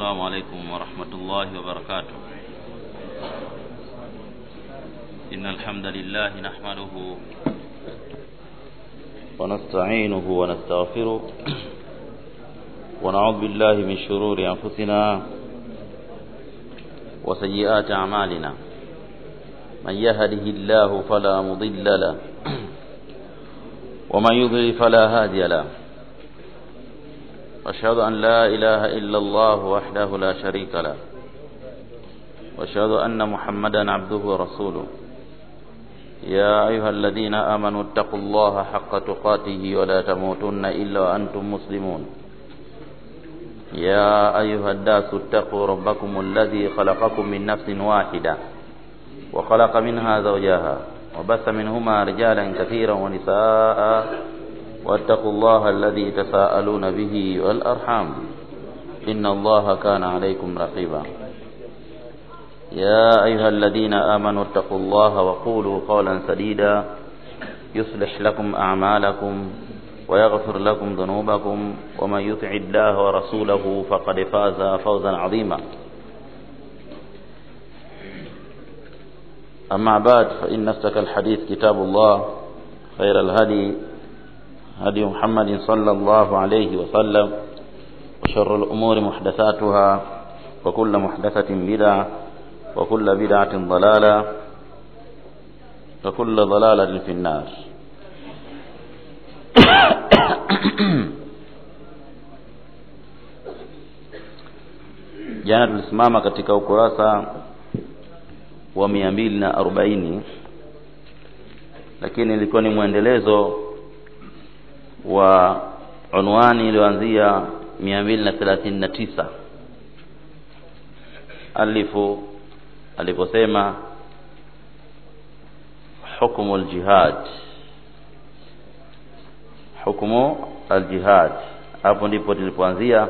السلام عليكم ورحمة الله وبركاته إن الحمد لله نحمده ونستعينه ونستغفره ونعوذ بالله من شرور أنفسنا وسيئات أعمالنا من يهده الله فلا مضل له ومن يضلل فلا هادي له واشهد ان لا اله الا الله وحده لا شريك له واشهد ان محمدا عبده ورسوله يا ايها الذين امنوا اتقوا الله حق تقاته ولا تموتن الا وانتم مسلمون يا ايها الناس اتقوا ربكم الذي خلقكم من نفس واحده وخلق منها زوجها وبث منهما رجالا كثيرا ونساء واتقوا الله الذي تساءلون به والأرحام إن الله كان عليكم رقيبا يا أيها الذين آمنوا اتقوا الله وقولوا قولا سديدا يصلح لكم أعمالكم ويغفر لكم ذنوبكم ومن يطع الله ورسوله فقد فاز فوزا عظيما أما بعد فإن استك الحديث كتاب الله خير الهدي هدي محمد صلى الله عليه وسلم وشر الأمور محدثاتها وكل محدثة بدعة وكل بدعة ضلالة وكل ضلالة في النار jana tulisimama katika ukurasa wa mia mbili na arobaini lakini ilikuwa ni mwendelezo wa unwani iliyoanzia mia mbili na thelathini na tisa alifu aliposema hukmu ljihad hukmu aljihad hapo ndipo tulipoanzia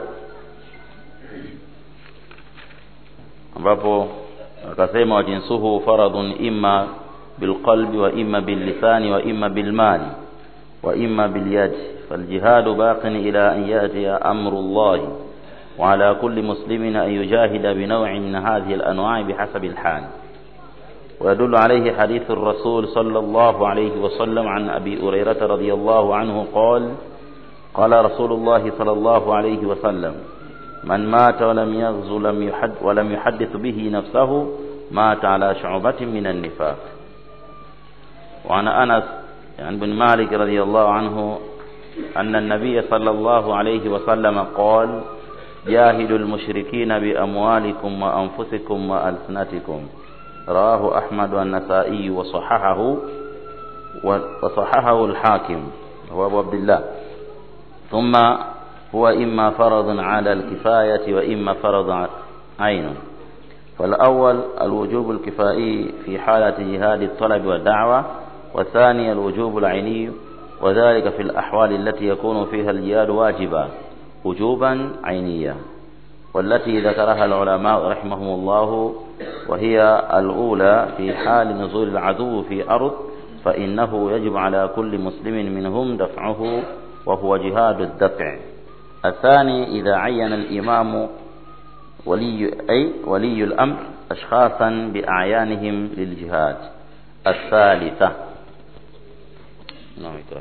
ambapo akasema wajinsuhu faradhun imma bilqalbi wa imma billisani wa imma bilmali wa imma bilyadi فالجهاد باق إلى أن يأتي أمر الله وعلى كل مسلم أن يجاهد بنوع من هذه الأنواع بحسب الحال ويدل عليه حديث الرسول صلى الله عليه وسلم عن أبي هريرة رضي الله عنه قال قال رسول الله صلى الله عليه وسلم من مات ولم يغزو لم يحد ولم يحدث به نفسه مات على شعبة من النفاق وعن أنس يعني بن مالك رضي الله عنه أن النبي صلى الله عليه وسلم قال جاهدوا المشركين بأموالكم وأنفسكم وألسنتكم رواه أحمد والنسائي وصححه وصححه الحاكم هو أبو عبد الله ثم هو إما فرض على الكفاية وإما فرض عين فالأول الوجوب الكفائي في حالة جهاد الطلب والدعوة والثاني الوجوب العيني وذلك في الأحوال التي يكون فيها الجهاد واجبا وجوبا عينيا والتي ذكرها العلماء رحمهم الله وهي الأولى في حال نزول العدو في أرض فإنه يجب على كل مسلم منهم دفعه وهو جهاد الدفع الثاني إذا عين الإمام ولي أي ولي الأمر أشخاصا بأعيانهم للجهاد الثالثة نعم اقرأ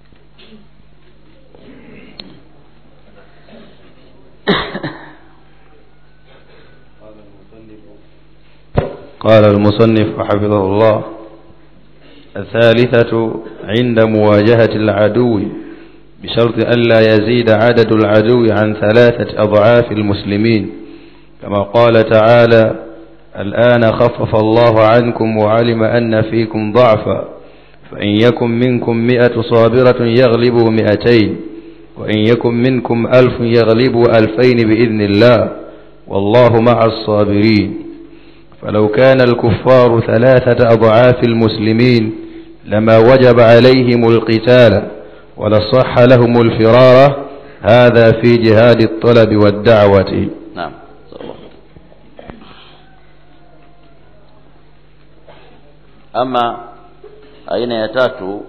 قال المصنف حفظه الله الثالثة عند مواجهة العدو بشرط ألا يزيد عدد العدو عن ثلاثة أضعاف المسلمين كما قال تعالى الآن خفف الله عنكم وعلم أن فيكم ضعفا فإن يكن منكم مئة صابرة يغلبوا مئتين وإن يكن منكم ألف يغلبوا ألفين بإذن الله والله مع الصابرين فلو كان الكفار ثلاثة أضعاف المسلمين لما وجب عليهم القتال ولصح لهم الفرارة هذا في جهاد الطلب والدعوة نعم ama aina ya tatu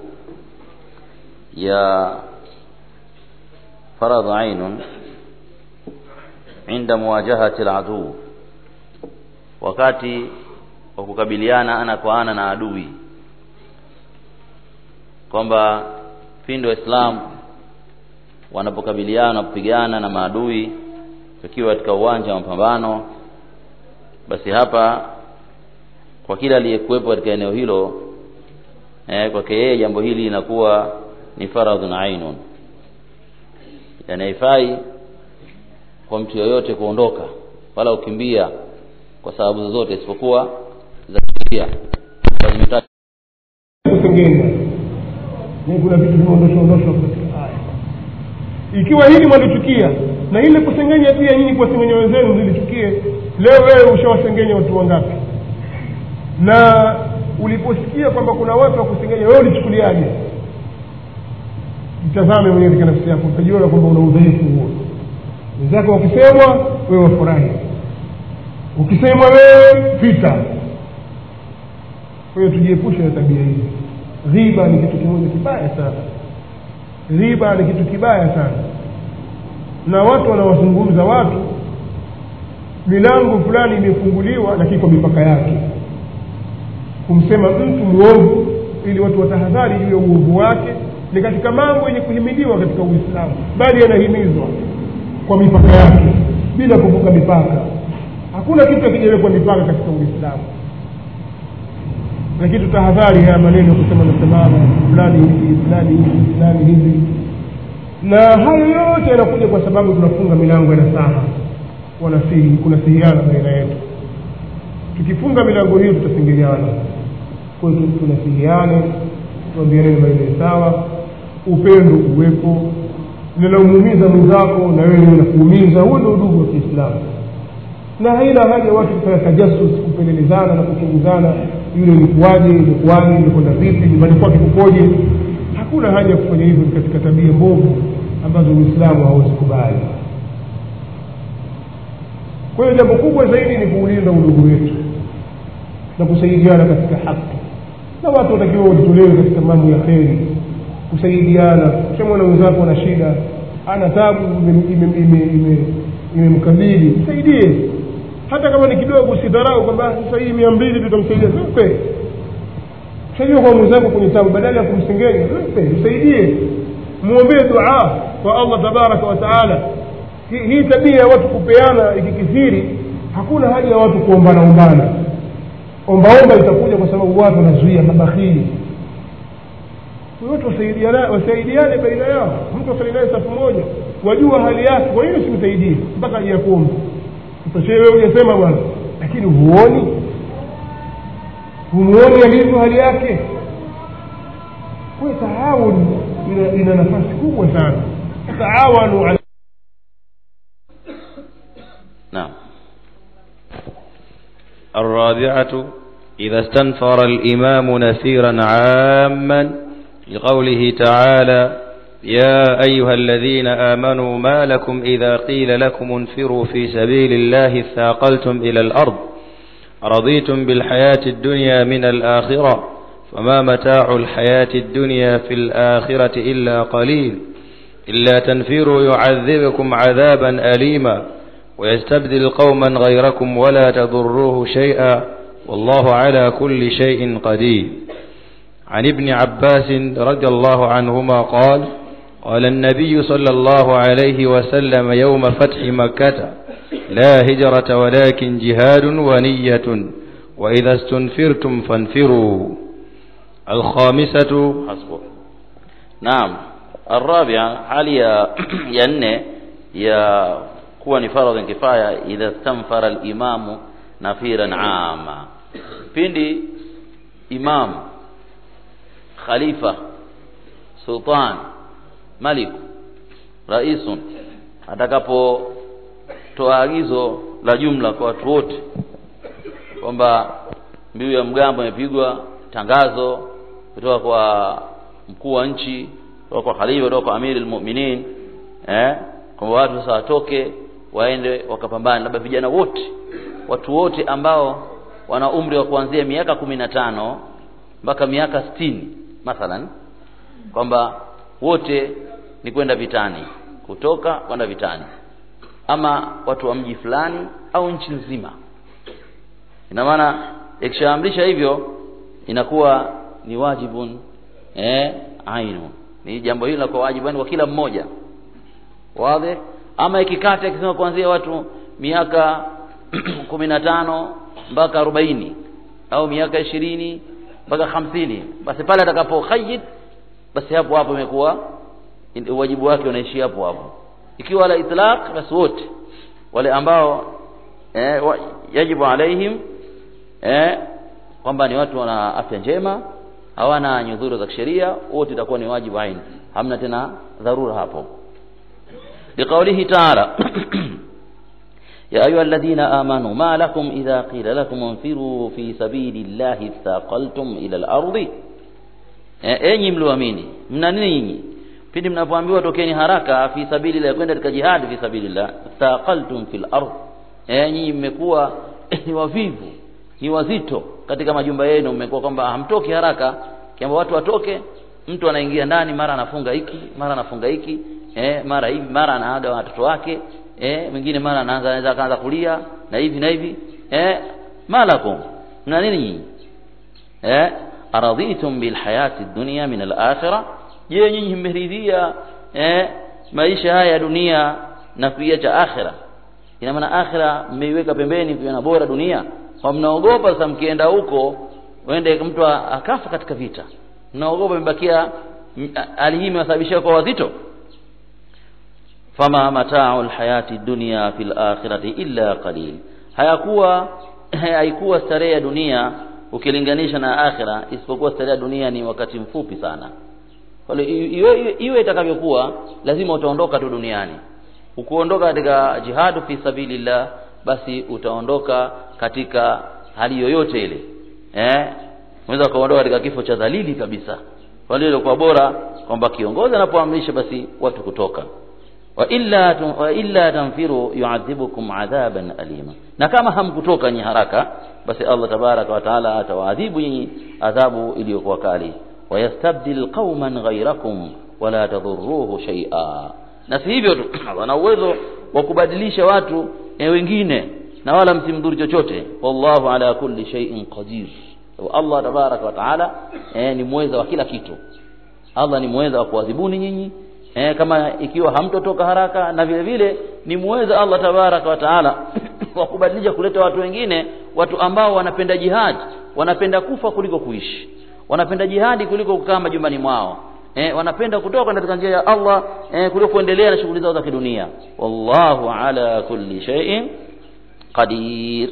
ya faradhu ainun inda muwajahati aladuu wakati wa kukabiliana ana kwa ana na adui kwamba pindi waislamu wanapokabiliana kupigana na maadui wakiwa katika uwanja wa mapambano basi hapa kwa kila aliyekuwepo katika eneo hilo eh, kwake yeye jambo hili linakuwa ni faradhun ainun yani haifai kwa mtu yoyote kuondoka wala ukimbia kwa sababu zozote isipokuwa za sheria lazima kusengenya ni kuna vitu vimeondoshwa ondoshwa katika aya ikiwa hili mwalichukia na ile kusengenya pia nyinyi kuwasengenya wenzenu mlilichukie leo wewe ushawasengenya watu wangapi na uliposikia kwamba kuna watu wa kusengenya wewe ulichukuliaje mtazame mwenyewe katika nafsi yako utajiona kwamba una udhaifu huo wenzako wakisemwa wewe wafurahi ukisemwa wewe vita kwa hiyo tujiepushe na tabia hizi ghiba ni kitu kimoja kibaya sana ghiba ni kitu kibaya sana na watu wanawazungumza watu milango fulani imefunguliwa lakini kwa mipaka yake kumsema mtu mwovu ili watu watahadhari juu ya uovu wake ni katika mambo yenye kuhimiliwa katika uislamu bali yanahimizwa kwa mipaka yake bila kuvuka mipaka hakuna kitu akijawekwa mipaka katika uislamu lakini tutahadhari haya maneno kusema nasemana fulani hivi fulani hivi fulani hivi na hayo yote yanakuja kwa sababu tunafunga milango ya nasaha wanasihi kunasihiana baina yetu tukifunga milango hiyo tutasingiliana kwa hiyo tunasihiane tuambiane maneno sawa upendo uwepo linalomuumiza mwenzako na wewe unakuumiza huo ndio udugu wa kiislamu na haina haja watu kufanya tajasus kupelelezana na kuchunguzana yule ilikuwaje ilikuwaje ilikwenda vipi nyumbani kwake kukoje hakuna haja ya kufanya hivyo katika tabia mbovu ambazo uislamu hauwezi kubali kwa hiyo jambo kubwa zaidi ni kuulinda udugu wetu na kusaidiana katika haki na watu watakiwa wajitolewe katika mambo ya kheri kusaidiana ukishamwona wenzako na shida ana tabu imemkabili msaidie hata kama ni kidogo usidharau kwamba sasa hii mia mbili tutamsaidia mpe saidia kwa mwenzako kwenye tabu badala ya kumsengenya mpe msaidie mwombee dua kwa allah tabaraka wa taala hii tabia ya watu kupeana ikikithiri hakuna haja ya watu kuombana ombana ombaomba itakuja kwa sababu watu wanazuia mabakhili watu wasaidiane wasaidiane baina yao mtu afanye naye safu moja wajua hali yake kwa nini simsaidie mpaka aje kuomba utashee wewe hujasema bwana lakini huoni humuoni alivyo hali yake kwa taawun ina, ina nafasi kubwa sana taawanu ala naam الرابعة إذا استنفر الإمام نفيرا عاما لقوله تعالى يا أيها الذين آمنوا ما لكم إذا قيل لكم انفروا في سبيل الله اثاقلتم إلى الأرض رضيتم بالحياة الدنيا من الآخرة فما متاع الحياة الدنيا في الآخرة إلا قليل إلا تنفروا يعذبكم عذابا أليما ويستبدل قوما غيركم ولا تضروه شيئا والله على كل شيء قدير عن ابن عباس رضي الله عنهما قال قال النبي صلى الله عليه وسلم يوم فتح مكة لا هجرة ولكن جهاد ونية وإذا استنفرتم فانفروا الخامسة حسبك نعم الرابعة hali ya ya nne ya kuwa ni faradhi kifaya idha stanfara alimamu nafiran ama pindi imam khalifa sultan malik raisun atakapotoa agizo la jumla kwa watu wote kwamba mbiu ya mgambo imepigwa tangazo kutoka kwa mkuu wa nchi kutoka kwa khalifa kutoka kwa amiri almu'minin eh kwamba watu sasa watoke waende wakapambane labda vijana wote watu wote ambao wana umri wa kuanzia miaka kumi na tano mpaka miaka sitini mathalan kwamba wote ni kwenda vitani kutoka kwenda vitani ama watu wa mji fulani au nchi nzima ina maana ikishaamrisha hivyo inakuwa ni wajibun eh ainu ni jambo hilo kwa wajibu kwa kila mmoja wazi ama ikikata ikisema kuanzia watu miaka kumi na tano mpaka arobaini au miaka ishirini mpaka hamsini basi pale atakapo khayid basi hapo hapo imekuwa wajibu wake unaishi hapo hapo ikiwa la itlaq basi wote wale ambao eh, wa, yajibu alaihim eh, kwamba ni watu wana afya njema hawana nyudhuru za kisheria wote itakuwa ni wajibu aini hamna tena dharura hapo liqaulihi ta'ala يا أيها الذين آمنوا ما لكم إذا قيل لكم انفروا في سبيل الله اثاقلتم إلى الأرض enyi mlioamini mna nini nyinyi pindi mnapoambiwa tokeni haraka fi sabilillah kwenda katika jihad fi sabilillah thaqaltum fil ard eh nyinyi mmekuwa ni wavivu ni wazito katika majumba yenu mmekuwa kwamba hamtoki haraka kiamba watu watoke mtu anaingia ndani mara anafunga hiki mara anafunga hiki eh mara hivi mara anaaga watoto wake eh mwingine mara anaanza anaweza kaanza kulia na hivi na hivi eh malakum mna nini nyinyi eh aradhitum bil hayati dunya min al akhirah je nyinyi mmeridhia eh maisha haya ya dunia na kuiacha akhira ina maana akhira mmeiweka pembeni kuiona bora dunia kwa mnaogopa sasa mkienda huko wende mtu akafa katika vita mnaogopa mbakia hali hii imewasababishia kwa wazito fama mata'u alhayati dunya fil akhirati illa qalil hayakuwa haikuwa starehe ya dunia ukilinganisha na akhira isipokuwa starehe ya dunia ni wakati mfupi sana kwa iwe iwe itakavyokuwa lazima utaondoka tu duniani ukuondoka katika jihadu fi sabilillah basi utaondoka katika hali yoyote ile eh unaweza kuondoka katika kifo cha dhalili kabisa kwa hiyo kwa bora kwamba kiongozi anapoamrisha basi watu kutoka wa illa wa illa tanfiru yu'adhibukum adhaban alima na kama hamkutoka nyi haraka basi Allah tabaraka wa taala atawaadhibu nyinyi adhabu iliyokuwa kali wayastabdil qauman ghayrakum wala tadhurruhu shay'a na si hivyo tu wana uwezo wa kubadilisha watu e wengine na wala msimdhuru chochote wallahu ala kulli shay'in qadir Allah tabaraka wa taala e, ni mweza wa kila kitu Allah ni mweza wa kuadhibuni nyinyi eh, kama ikiwa hamtotoka haraka na vile vile ni muweza Allah tabaraka wa taala wa kubadilisha kuleta watu wengine watu ambao wanapenda jihad wanapenda kufa kuliko kuishi wanapenda jihadi kuliko kukaa majumbani mwao eh, wanapenda kutoka katika njia ya Allah eh, kuliko kuendelea na shughuli zao za kidunia wallahu ala kulli shay'in qadir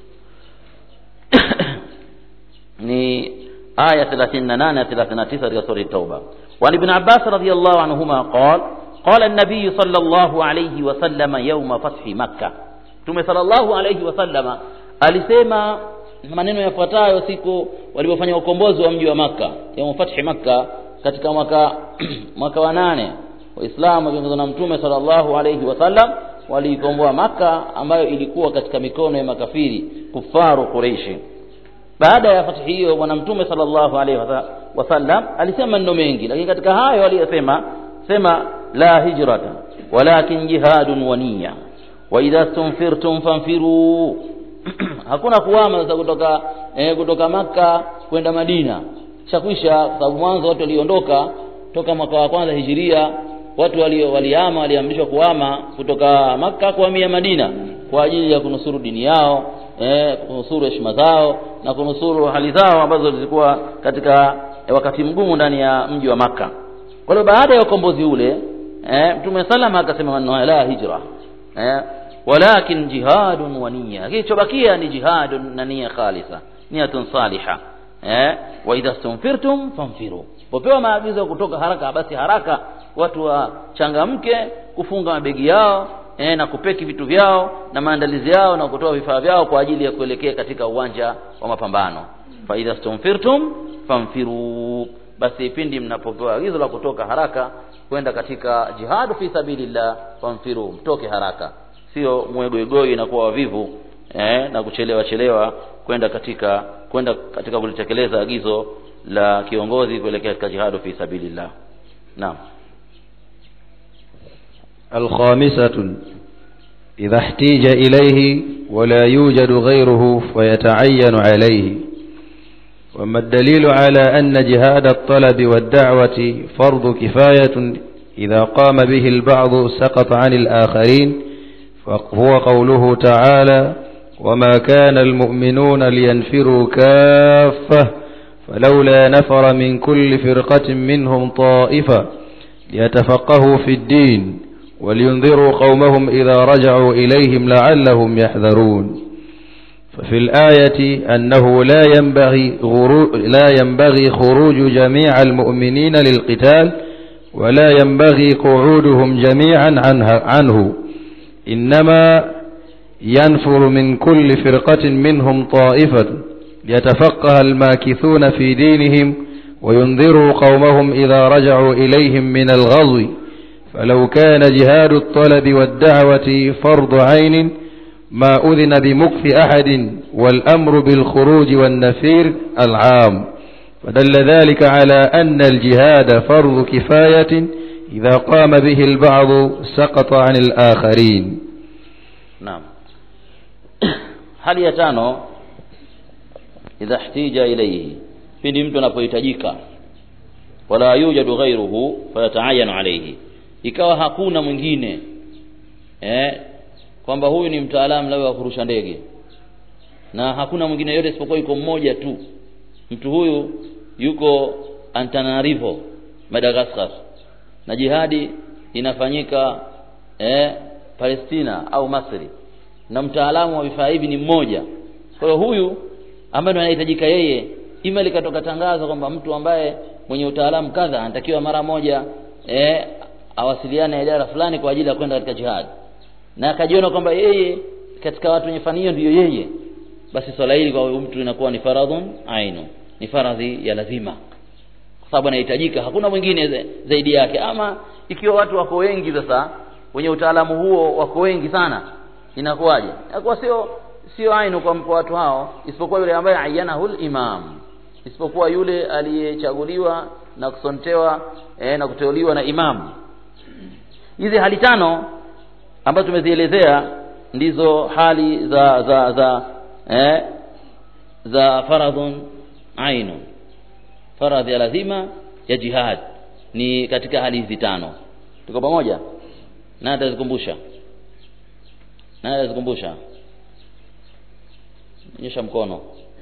ni aya 38 na 39 katika sura at-tauba وعن ابن عباس رضي الله عنهما قال قال النبي صلى الله عليه وسلم يوم فتح مكة Mtume sallallahu alayhi wasallama alisema maneno yafuatayo siku walipofanya ukombozi wa mji wa Makka ya fathi Makka katika mwaka mwaka wa nane Waislamu wakiongozwa na Mtume sallallahu alayhi wasallam waliikomboa Makka ambayo ilikuwa katika mikono ya makafiri kufaru Quraishi baada ya fathi hiyo bwana mtume sallallahu alaihi wasallam alisema maneno mengi lakini katika hayo aliyosema sema la hijrata walakin jihadun wa niyya wa idha stunfirtum fanfiru hakuna kuhama sasa kutoka eh, kutoka maka kwenda madina chakwisha kwa sababu mwanzo watu waliondoka toka mwaka wa kwanza hijiria watu walio walihama waliamrishwa kuhama kutoka maka kuhamia madina kwa ajili ya kunusuru dini yao eh, kunusuru heshima zao na kunusuru hali zao ambazo zilikuwa katika eh, wakati mgumu ndani ya mji wa maka kwa hiyo baada ya ukombozi ule eh, mtume salama akasema maneno la hijra eh, walakin jihadun wa niyya kilichobakia ni jihadun na nia khalisa niyatun saliha eh, wa idha stunfirtum fanfiru popewa maagizo ya kutoka haraka basi haraka watu wachangamke kufunga mabegi yao eh, na kupeki vitu vyao na maandalizi yao na kutoa vifaa vyao kwa ajili ya kuelekea katika uwanja wa mapambano fa idha stumfirtum famfiru basi pindi mnapopewa agizo la kutoka haraka kwenda katika jihadu fi sabilillah famfiru mtoke haraka sio mwegoigoi inakuwa wavivu eh, na kuchelewa chelewa kwenda katika kwenda katika kulitekeleza agizo la kiongozi kuelekea katika jihadu fi sabilillah naam الخامسة إذا احتيج إليه ولا يوجد غيره فيتعين عليه وما الدليل على أن جهاد الطلب والدعوة فرض كفاية إذا قام به البعض سقط عن الآخرين فهو قوله تعالى وما كان المؤمنون لينفروا كافة فلولا نفر من كل فرقة منهم طائفة ليتفقهوا في الدين ولينذروا قومهم إذا رجعوا إليهم لعلهم يحذرون ففي الآية أنه لا ينبغي, غرو لا ينبغي خروج جميع المؤمنين للقتال ولا ينبغي قعودهم جميعا عنه, عنه إنما ينفر من كل فرقة منهم طائفة ليتفقه الماكثون في دينهم وينذروا قومهم إذا رجعوا إليهم من الغزو فلو كان جهاد الطلب والدعوة فرض عين ما أذن بمكث أحد والأمر بالخروج والنفير العام فدل ذلك على أن الجهاد فرض كفاية إذا قام به البعض سقط عن الآخرين naam hali ya tano idha ihtija ilayhi pindi mtu anapohitajika wala yujadu ghairuhu fayataayanu alayhi ikawa hakuna mwingine eh kwamba huyu ni mtaalamu labda wa kurusha ndege na hakuna mwingine yote isipokuwa yuko mmoja tu mtu huyu yuko Antananarivo Madagascar na jihadi inafanyika eh, Palestina au Masri na mtaalamu wa vifaa hivi ni mmoja kwa hiyo huyu ambaye anahitajika yeye ima likatoka tangazo kwamba mtu ambaye mwenye utaalamu kadha anatakiwa mara moja eh, awasiliane na idara fulani kwa ajili ya kwenda katika jihad na akajiona kwamba yeye katika watu wenye fani hiyo ndiyo yeye basi swala hili kwa huyu mtu inakuwa ni faradhun ainu ni faradhi ya lazima kwa sababu anahitajika hakuna mwingine za- zaidi yake ama ikiwa watu wako wengi sasa wenye utaalamu huo wako wengi sana inakuwaje inakuwa sio sio ainu kwa kwa watu hao isipokuwa yule ambaye ayanahul imam isipokuwa yule aliyechaguliwa na kusontewa eh, na kuteuliwa na imamu hizi hali tano ambazo tumezielezea ndizo hali za za za eh, za faradhun ainu faradhi ya lazima ya jihad ni katika hali hizi tano tuko pamoja nani atazikumbusha nani atazikumbusha nyosha mkono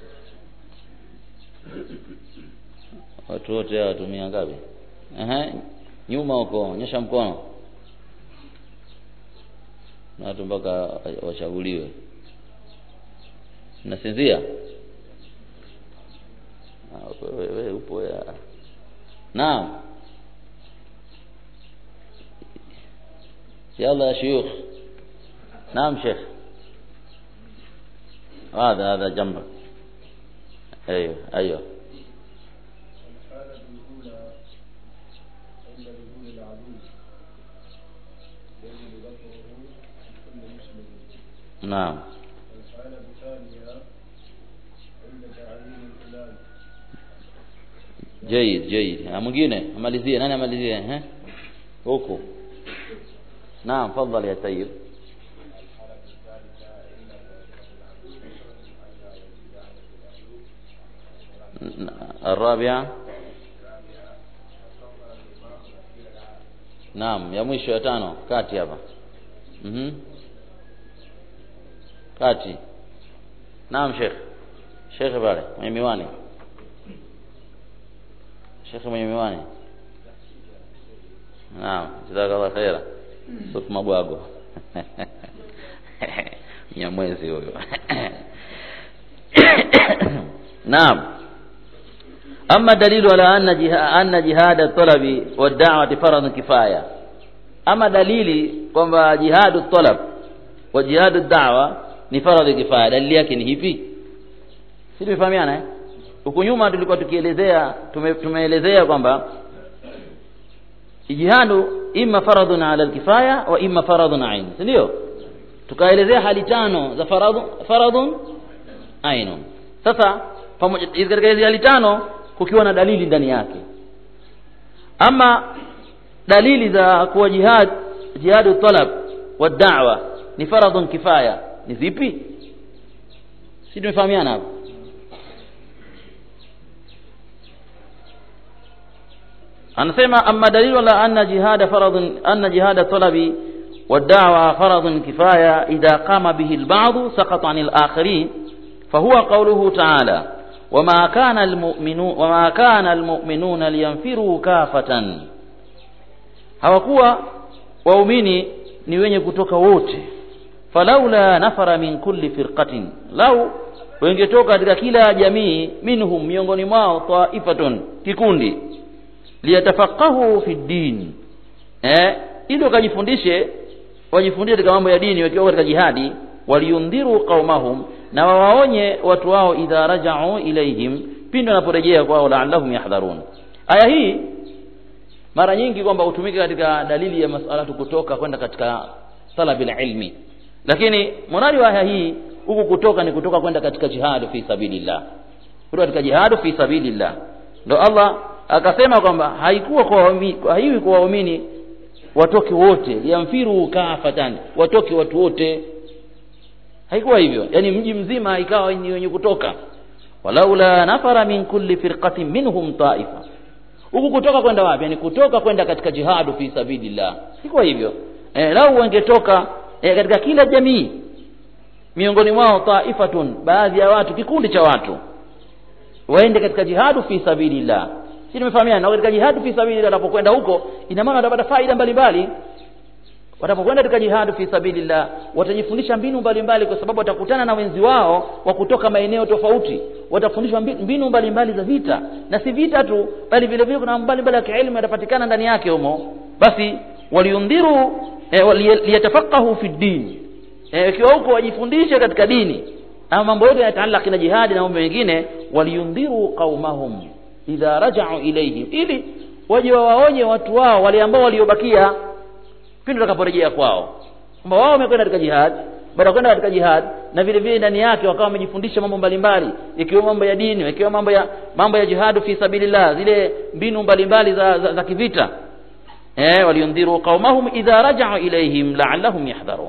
watu wote hawa watumia ngapi Ehe, nyuma huko nyosha mkono na watu mpaka wachaguliwe nasinzia Ah, wewe wewe upo ya naam يلا يا شيوخ نعم شيخ هذا هذا جنبك ايوه ايوه الحالة الأولى عند نزول العدو يجب ذكره لكل مسلم نعم الحالة الثانية عند تعيين الإمام جيد جيد Ah, mwingine amalizie nani amalizie eh huku naam tafadhali ya tayyib ن- الرابعة naam ya mwisho ya tano kati hapa mhm kati naam sheikh sheikh pale mwenye miwani shekhe mwenye miwani naam jazakallah khaira suf mabwago nyamwezi huyo naam أما دليل على أن جها أن جهاد الطلب والدعوة فرض كفاية أما دليل kwamba jihadu talab wa jihadu da'wa ni faradhi kifaya dalili yake ni hipi si tumefahamiana eh huku nyuma tulikuwa tukielezea tume, tumeelezea kwamba jihadu imma faradhun ala alkifaya wa imma faradhun ain si ndio tukaelezea hali tano za faradhu faradhun ainun sasa pamoja katika hizi hali tano kukiwa na dalili ndani yake ama dalili za kuwa jihad jihadu talab wa da'wa ni faradhun kifaya ni vipi si tumefahamiana hapo anasema amma dalilu ala anna jihada faradhun anna jihada talabi والدعوة فرض كفاية إذا قام به البعض سقط عن الآخرين فهو قوله تعالى وما كان المؤمنون وما كان المؤمنون لينفروا كافة hawakuwa waumini ni wenye kutoka wote falaula nafara min kulli firqatin lau wengetoka katika kila jamii minhum miongoni mwao taifatun kikundi liyatafaqahu fi din eh ili wakajifundishe wajifundishe katika mambo ya dini wakiwa katika jihadi waliundhiru qaumahum na wawaonye watu wao idha raja'u ilaihim pindi wanaporejea kwao la'allahum yahdharun aya hii mara nyingi kwamba hutumika katika dalili ya masala kutoka kwenda katika talabil ilmi lakini mwanari wa aya hii huku kutoka ni kutoka kwenda katika jihadu fi sabilillah kutoka katika jihadu fi sabilillah ndo Allah akasema kwamba haikuwa kwa waumini haiwi kwa waumini watoke wote yamfiru kafatan watoke watu wote haikuwa hivyo yani mji mzima ikawa ni wenye kutoka walaula nafara min kulli firqatin minhum taifa huku kutoka kwenda wapi yani kutoka kwenda katika jihadu fi sabilillah sikuwa hivyo e, lau wangetoka e, katika kila jamii miongoni mwao taifatun baadhi ya watu kikundi cha watu waende katika jihadu fi sabilillah si tumefahamiana na katika jihadu fi sabilillah wanapokwenda huko ina maana watapata faida mbalimbali watapokwenda katika jihadu fi sabilillah watajifundisha mbinu mbalimbali kwa sababu watakutana na wenzi wao wa kutoka maeneo tofauti watafundishwa mbinu mbalimbali za vita na si vita tu bali vile vile kuna mambo mbalimbali ya kielimu yatapatikana ndani yake humo basi waliundhiru eh, liyatafaqahu fi din ikiwa eh, huko wajifundishe katika dini ama mambo yote yanataalaki na jihadi na mambo mengine waliundhiru qaumahum idha raja'u ilayhim ili waje wawaonye watu wao wale ambao waliobakia pindi watakaporejea kwao kwamba wao wamekwenda katika jihad baada ya kwenda katika jihad na vile vile ndani yake wakawa wamejifundisha mambo mbalimbali ikiwa mambo ya dini ikiwa mambo ya mambo ya jihadu fi sabilillah zile mbinu mbalimbali za, za, za kivita eh waliundhiru qaumahum idha raja'u ilayhim la'allahum yahdharun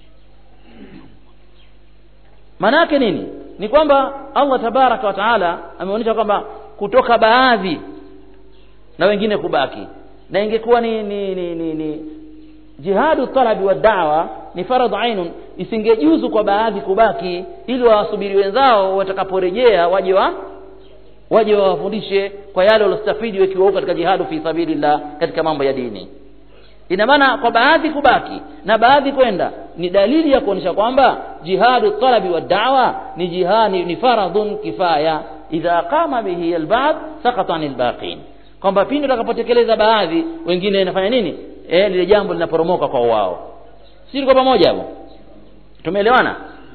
maana yake nini ni kwamba Allah tabaraka wa taala ameonyesha kwamba kutoka baadhi na wengine kubaki na ingekuwa ni, ni, ni, ni, ni jihadu talabi wa da'wa ni faradh ainun isingejuzu kwa baadhi kubaki ili wawasubiri wenzao watakaporejea waje wa waje wawafundishe kwa yale waliostafidi wakiwa huko katika jihadu fi sabilillah katika mambo ya dini ina maana kwa baadhi kubaki na baadhi kwenda ni dalili ya kuonyesha kwamba jihadu talabi wa da'wa ni jihani ni faradhun kifaya idha qama bihi alba'd saqata anil baqin kwamba pindi utakapotekeleza baadhi wengine inafanya nini eh lile jambo linaporomoka kwa wao si tuko pamoja hapo tumeelewana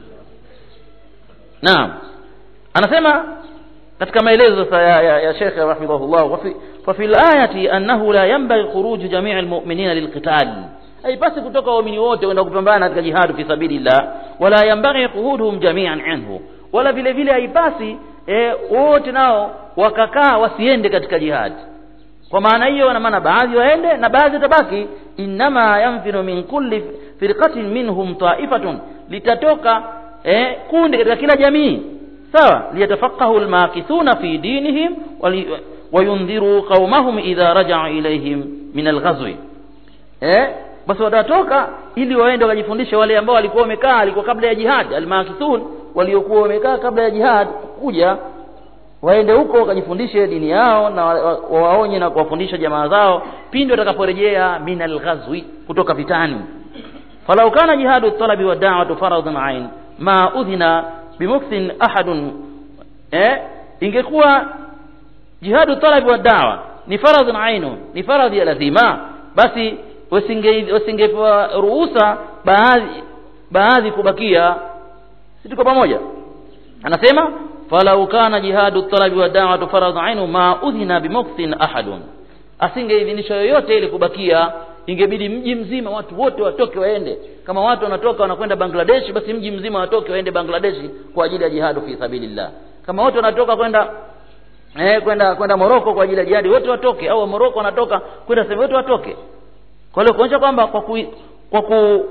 naam anasema katika maelezo sasa ya, ya, ya Sheikh rahimahullah wa fi fa fil ayati annahu la yanbaghi khuruj jami' almu'minina lilqital haipasi kutoka waumini wote kwenda kupambana katika jihadu fi sabilillah wala yanbaghi quhuduhum jami'an anhu wala vile vile haipasi e, wote nao wakakaa wasiende katika jihadi kwa maana hiyo na maana baadhi waende na baadhi tabaki inma yanfiru min kulli firqatin minhum ta'ifatun litatoka eh, kundi katika kila jamii sawa liyatafaqahu almakithuna fi dinihim wayundhiru qaumahum idha raja'u ilayhim min alghazwi eh basi watatoka ili waende wakajifundishe wale ambao walikuwa wamekaa alikuwa kabla ya jihad almakithun waliokuwa wamekaa kabla ya jihad kuja waende huko wakajifundishe dini yao na wawaonye na kuwafundisha jamaa zao pindi watakaporejea min alghazwi kutoka vitani falau kana jihadu talabi wa da'watu faradhan ain ma udhina bimukthin ahadun eh ingekuwa jihadu talabi wa da'wa ni faradhan ainu ni faradhi ya lazima basi wasinge wasingepewa ruhusa baadhi baadhi kubakia si tuko pamoja anasema falau kana jihadu talabi wa da'watu faradh ainu ma udhina bimukthin ahadun asingeidhinishwa yoyote ili kubakia ingebidi mji mzima watu wote watoke waende kama watu wanatoka wanakwenda Bangladesh basi mji mzima watoke waende Bangladesh kwa ajili ya jihadu fi sabilillah kama watu wanatoka kwenda eh kwenda kwenda Moroko kwa ajili ya jihadi wote watoke au Moroko wanatoka kwenda sehemu wote watoke kwa hiyo kuonyesha kwamba kwa ku, kwa ku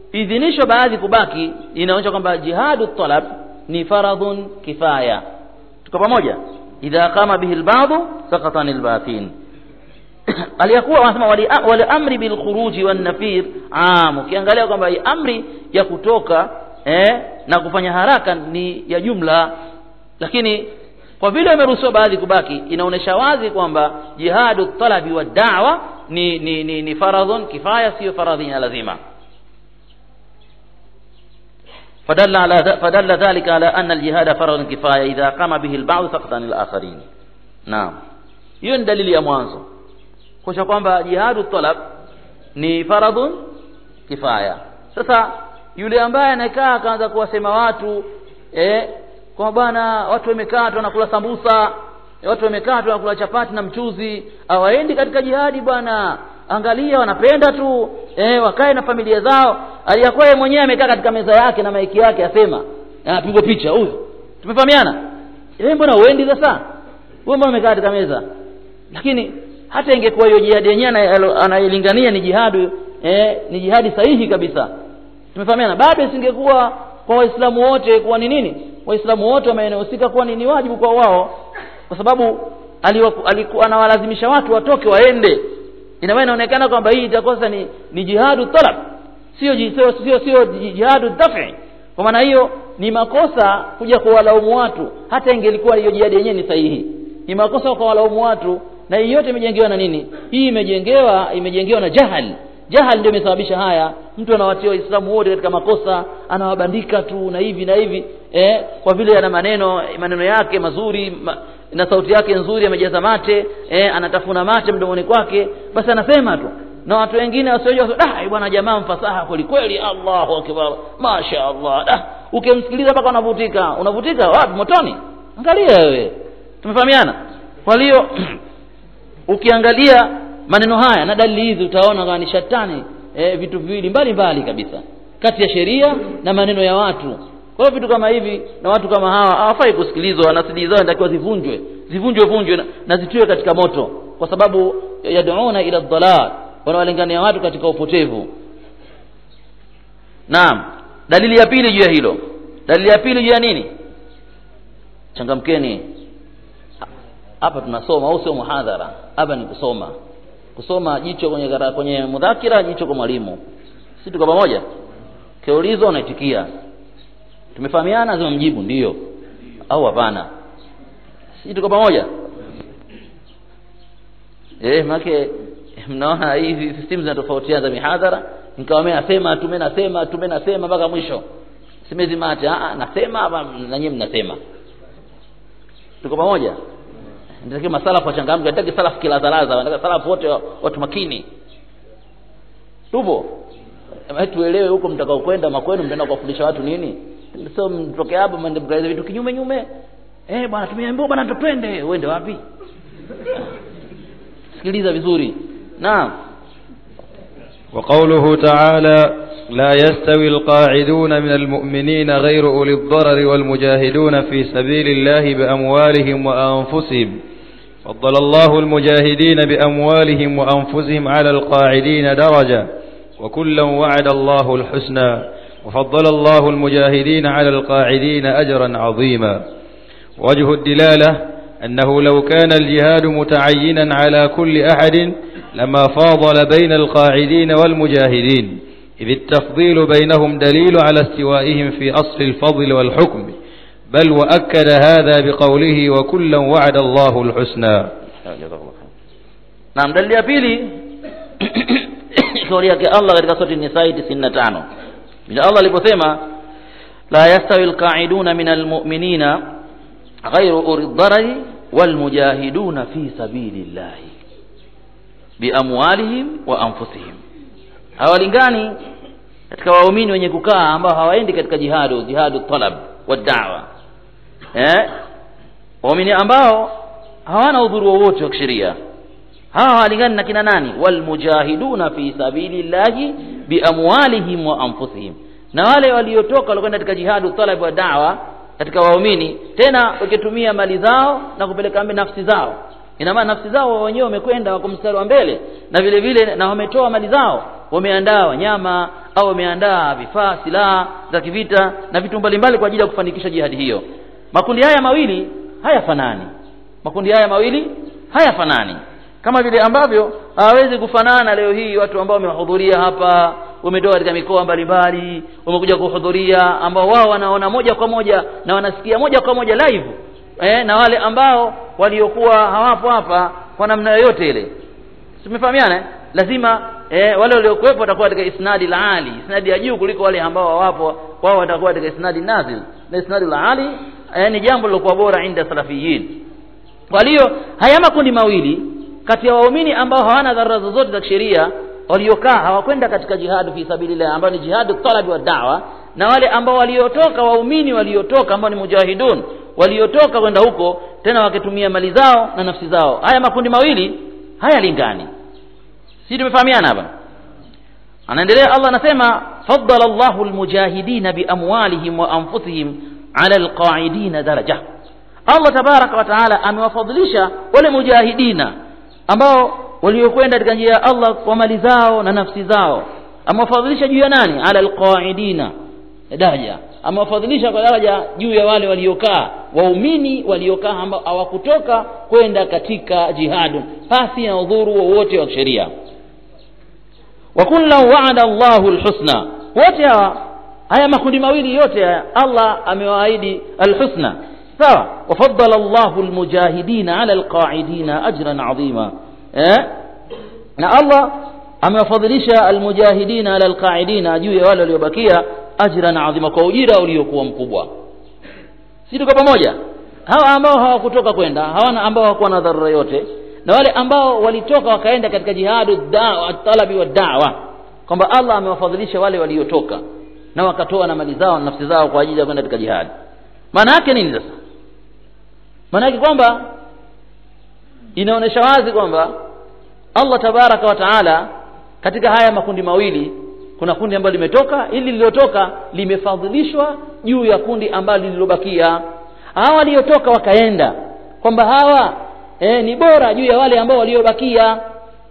kuidhinishwa baadhi kubaki inaonyesha kwamba jihadu talab ni faradhun kifaya tuko pamoja idha qama bihi albadhu saqata anil bathin aliyakuwa wanasema wali, wali amri bil khuruji wan nafir am ukiangalia kwamba hii amri ya kutoka eh, na kufanya haraka ni ya jumla lakini kwa vile imeruhusiwa baadhi kubaki inaonyesha wazi kwamba jihadu talabi wa da'wa ni ni, ni, ni faradhun kifaya sio faradhi ya lazima فدل على فدل ذلك على أن الجهاد فرض كفاية إذا قام به البعض سقط عن الآخرين نعم hiyo ni dalili ya mwanzo kuonyesha kwamba jihadu talab ni faradhun kifaya sasa yule ambaye anakaa akaanza kuwasema watu eh, kwa bwana watu wamekaa tu wanakula sambusa watu wamekaa tu wanakula chapati na mchuzi hawaendi katika jihadi bwana angalia wanapenda tu eh, wakae na familia zao aliyakuwa yeye mwenyewe amekaa katika meza yake na maiki yake asema anapigwa picha huyo tumefahamiana eh mbona uendi sasa wewe mbona umekaa katika meza lakini hata ingekuwa hiyo jihadi yenyewe anayelingania ni jihadu eh, ni jihadi sahihi kabisa tumefahamiana bado isingekuwa kwa waislamu wote kuwa ni nini waislamu wote wamehusika kuwa ni, ni wajibu kwa wao kwa sababu alikuwa anawalazimisha watu watoke waende ina maana inaonekana kwamba hii itakosa ni, ni jihadu talab sio sio sio, sio jihadu dafi kwa maana hiyo ni makosa kuja kuwalaumu watu hata ingelikuwa hiyo jihadi yenyewe ni sahihi ni makosa kwa walaumu watu na hii yote imejengewa na nini hii imejengewa imejengewa na jahal jahal ndio imesababisha haya mtu anawatia waislamu wote katika makosa anawabandika tu na hivi na hivi eh, kwa vile ana maneno maneno yake mazuri ma, na sauti yake nzuri amejaza mate eh, anatafuna mate mdomoni kwake basi anasema tu na watu wengine wasiojua da bwana jamaa mfasaha kweli kweli Allahu akbar masha Allah da ukimsikiliza mpaka unavutika unavutika wapi motoni angalia wewe tumefahamiana kwa hiyo ukiangalia maneno haya na dalili hizi utaona kama ni shatani e, vitu viwili mbali mbali kabisa kati ya sheria na maneno ya watu kwa hiyo vitu kama hivi na watu kama hawa hawafai kusikilizwa na CD zao inatakiwa zivunjwe zivunjwe vunjwe na, na zitiwe katika moto kwa sababu yad'una ila dhalal wanawalingania watu katika upotevu naam dalili ya pili juu ya hilo dalili ya pili juu ya nini changamkeni hapa tunasoma au sio muhadhara hapa ni kusoma kusoma jicho kwenye gara, kwenye mudhakira jicho kwa mwalimu si tuko pamoja kiulizwa unaitikia tumefahamiana lazima mjibu ndio au hapana si tuko pamoja eh make mnaona hizi system zinatofautiana za mihadhara nikawa mimi nasema tu mimi nasema tu mimi nasema mpaka mwisho simezi mate ah nasema hapa na nyinyi mnasema tuko pamoja ndio masalafu wachangamke nataka salafu kila zalaza nataka salafu wote watu makini tupo tuelewe huko mtakao kwenda makwenu mtaenda kuwafundisha watu nini sio mtoke hapo mwende mkaeleza vitu kinyume nyume eh bwana tumeambiwa bwana tupende uende wapi sikiliza vizuri naam وقوله تعالى لا يستوي القاعدون من المؤمنين غير أولي الضرر والمجاهدون في سبيل الله بأموالهم وأنفسهم فضل الله المجاهدين بأموالهم وأنفسهم على القاعدين درجة وكلا وعد الله الحسنى وفضل الله المجاهدين على القاعدين أجرا عظيما وجه الدلالة أنه لو كان الجهاد متعينا على كل أحد لما فاضل بين القاعدين والمجاهدين إذ التفضيل بينهم دليل على استوائهم في أصل الفضل والحكم بل وأكد هذا بقوله وكلا وعد الله الحسنى naam dalili ya pili kauli yake Allah katika sura Nisa 95 bila Allah aliposema la yastawi alqa'iduna min almu'minina ghayru uri dharari walmujahiduna fi sabilillahi biamwalihim wa anfusihim hawalingani katika waumini wenye kukaa ambao hawaendi katika jihadu jihadu talab wa da'wa eh waumini ambao hawana udhuru wowote wa kisheria hawa hawalingani na kina nani walmujahiduna fi sabilillahi biamwalihim wa anfusihim na wale waliotoka walikwenda katika jihadu talab wa da'wa katika waumini tena wakitumia mali zao na kupeleka mbele nafsi zao ina maana nafsi zao wenyewe wamekwenda wako mstari wa mbele na vile vile na wametoa mali zao wameandaa wanyama au wameandaa vifaa silaha za kivita na vitu mbalimbali kwa ajili ya kufanikisha jihadi hiyo makundi haya mawili hayafanani makundi haya mawili hayafanani kama vile ambavyo hawawezi kufanana leo hii watu ambao wamehudhuria hapa wametoka katika mikoa mbalimbali wamekuja kuhudhuria ambao wao wanaona moja kwa moja na wanasikia moja kwa moja live eh, na wale ambao waliokuwa hawapo hapa kwa namna yoyote ile tumefahamiana eh? lazima eh, wale waliokuwepo watakuwa katika isnadi la ali isnadi ya juu kuliko wale ambao hawapo wao watakuwa katika isnadi nazil na isnadi la ali eh, ni jambo lilokuwa bora inda salafiyin kwa hiyo haya makundi mawili kati ya waumini ambao hawana dharura zozote za kisheria waliokaa hawakwenda katika jihadu fi sabilillah ambao ni jihadu talabi wa dawa na wale ambao waliotoka waumini waliotoka ambao ni mujahidun waliotoka kwenda huko tena wakitumia mali zao na nafsi zao haya makundi mawili hayalingani si tumefahamiana hapa anaendelea Allah anasema faddala Allahu almujahidina biamwalihim wa anfusihim ala alqa'idina daraja Allah tabaraka wa taala amewafadhilisha wale mujahidina ambao waliokwenda katika njia ya Allah kwa mali zao na nafsi zao amewafadhilisha juu ya nani ala alqaidina daraja amewafadhilisha kwa daraja juu ya wale waliokaa waumini waliokaa ambao hawakutoka kwenda katika jihadu pasi na udhuru wowote wa kisheria wa kullan wa'ada Allahu alhusna wote hawa haya makundi mawili yote haya Allah amewaahidi alhusna sawa wafaddala Allahu almujahidina ala alqa'idina ajran 'azima eh na Allah amewafadhilisha almujahidina ala alqa'idina juu ya wale waliobakia ajran 'azima kwa ujira uliokuwa mkubwa si tuko pamoja hawa ambao hawakutoka kwenda hawana ambao hawakuwa na dharura yote na wale ambao walitoka wakaenda katika jihadu dawa talabi wa da'wa kwamba Allah amewafadhilisha wale waliotoka na wakatoa na mali zao na nafsi zao kwa ajili ya kwenda katika jihadi maana yake nini sasa maana yake kwamba inaonyesha wazi kwamba Allah tabaraka wa taala katika haya makundi mawili kuna kundi ambalo limetoka ili lililotoka limefadhilishwa juu ya kundi ambalo lililobakia hawa waliotoka wakaenda kwamba hawa eh, ni bora juu ya wale ambao waliobakia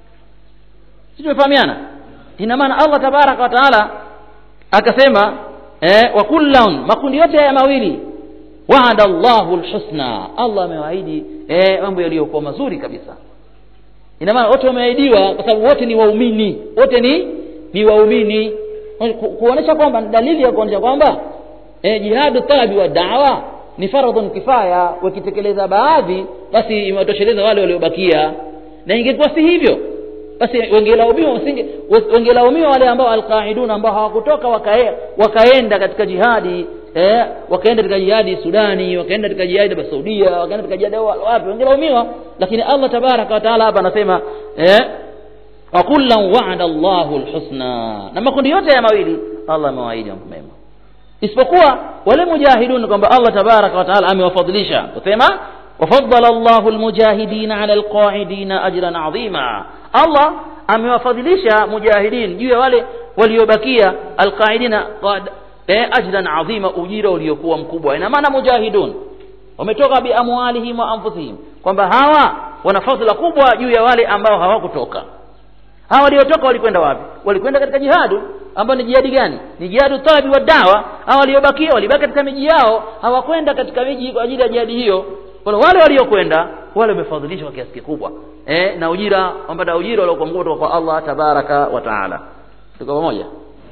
si tumefahamiana ina maana Allah tabaraka wa taala akasema eh, wa kullan makundi yote haya mawili waada Allahu alhusna Allah amewaahidi eh, mambo yaliyokuwa mazuri kabisa ina maana wote wameahidiwa kwa sababu wote ni waumini wote ni ni waumini Ku- kuonesha kwamba dalili ya kuonesha kwamba eh, jihadu talabi wa dawa ni faradhun kifaya wakitekeleza baadhi basi imewatosheleza wale waliobakia na ingekuwa si hivyo basi wengelaumiwa wasinge wengelaumiwa wale ambao alqaiduna ambao hawakutoka wakae, wakaenda katika jihadi eh, wakaenda katika jihadi Sudani wakaenda katika jihadi ya Saudia wakaenda katika jihadi wa- wapi wengelaumiwa lakini Allah tabaraka wa taala hapa anasema eh, wa kullan wa'ada Allahu alhusna na makundi yote ya mawili Allah amewaahidi mambo mema isipokuwa wale mujahidun kwamba Allah tabaraka wa taala amewafadhilisha kusema wafaddala Allahu almujahidina ala alqa'idina ajran 'azima Allah amewafadhilisha mujahidin juu ya wale waliobakia alqa'idina qad eh, ajran 'azima ujira uliokuwa mkubwa ina maana mujahidun wametoka bi amwalihim wa anfusihim kwamba hawa wana fadhila kubwa juu ya wale ambao hawakutoka hawa waliotoka walikwenda wapi walikwenda katika jihadu ambao ni jihadi gani ni jihadu talabi wa dawa hawa waliobakia walibaki katika miji yao hawakwenda katika miji kwa ajili ya jihadi hiyo kwa hiyo wale waliokwenda wale wamefadhilishwa kwa kiasi kikubwa eh, na ujira wamepata ujira waliokuwa mkubwa kutoka kwa Allah tabaraka wa taala tuko pamoja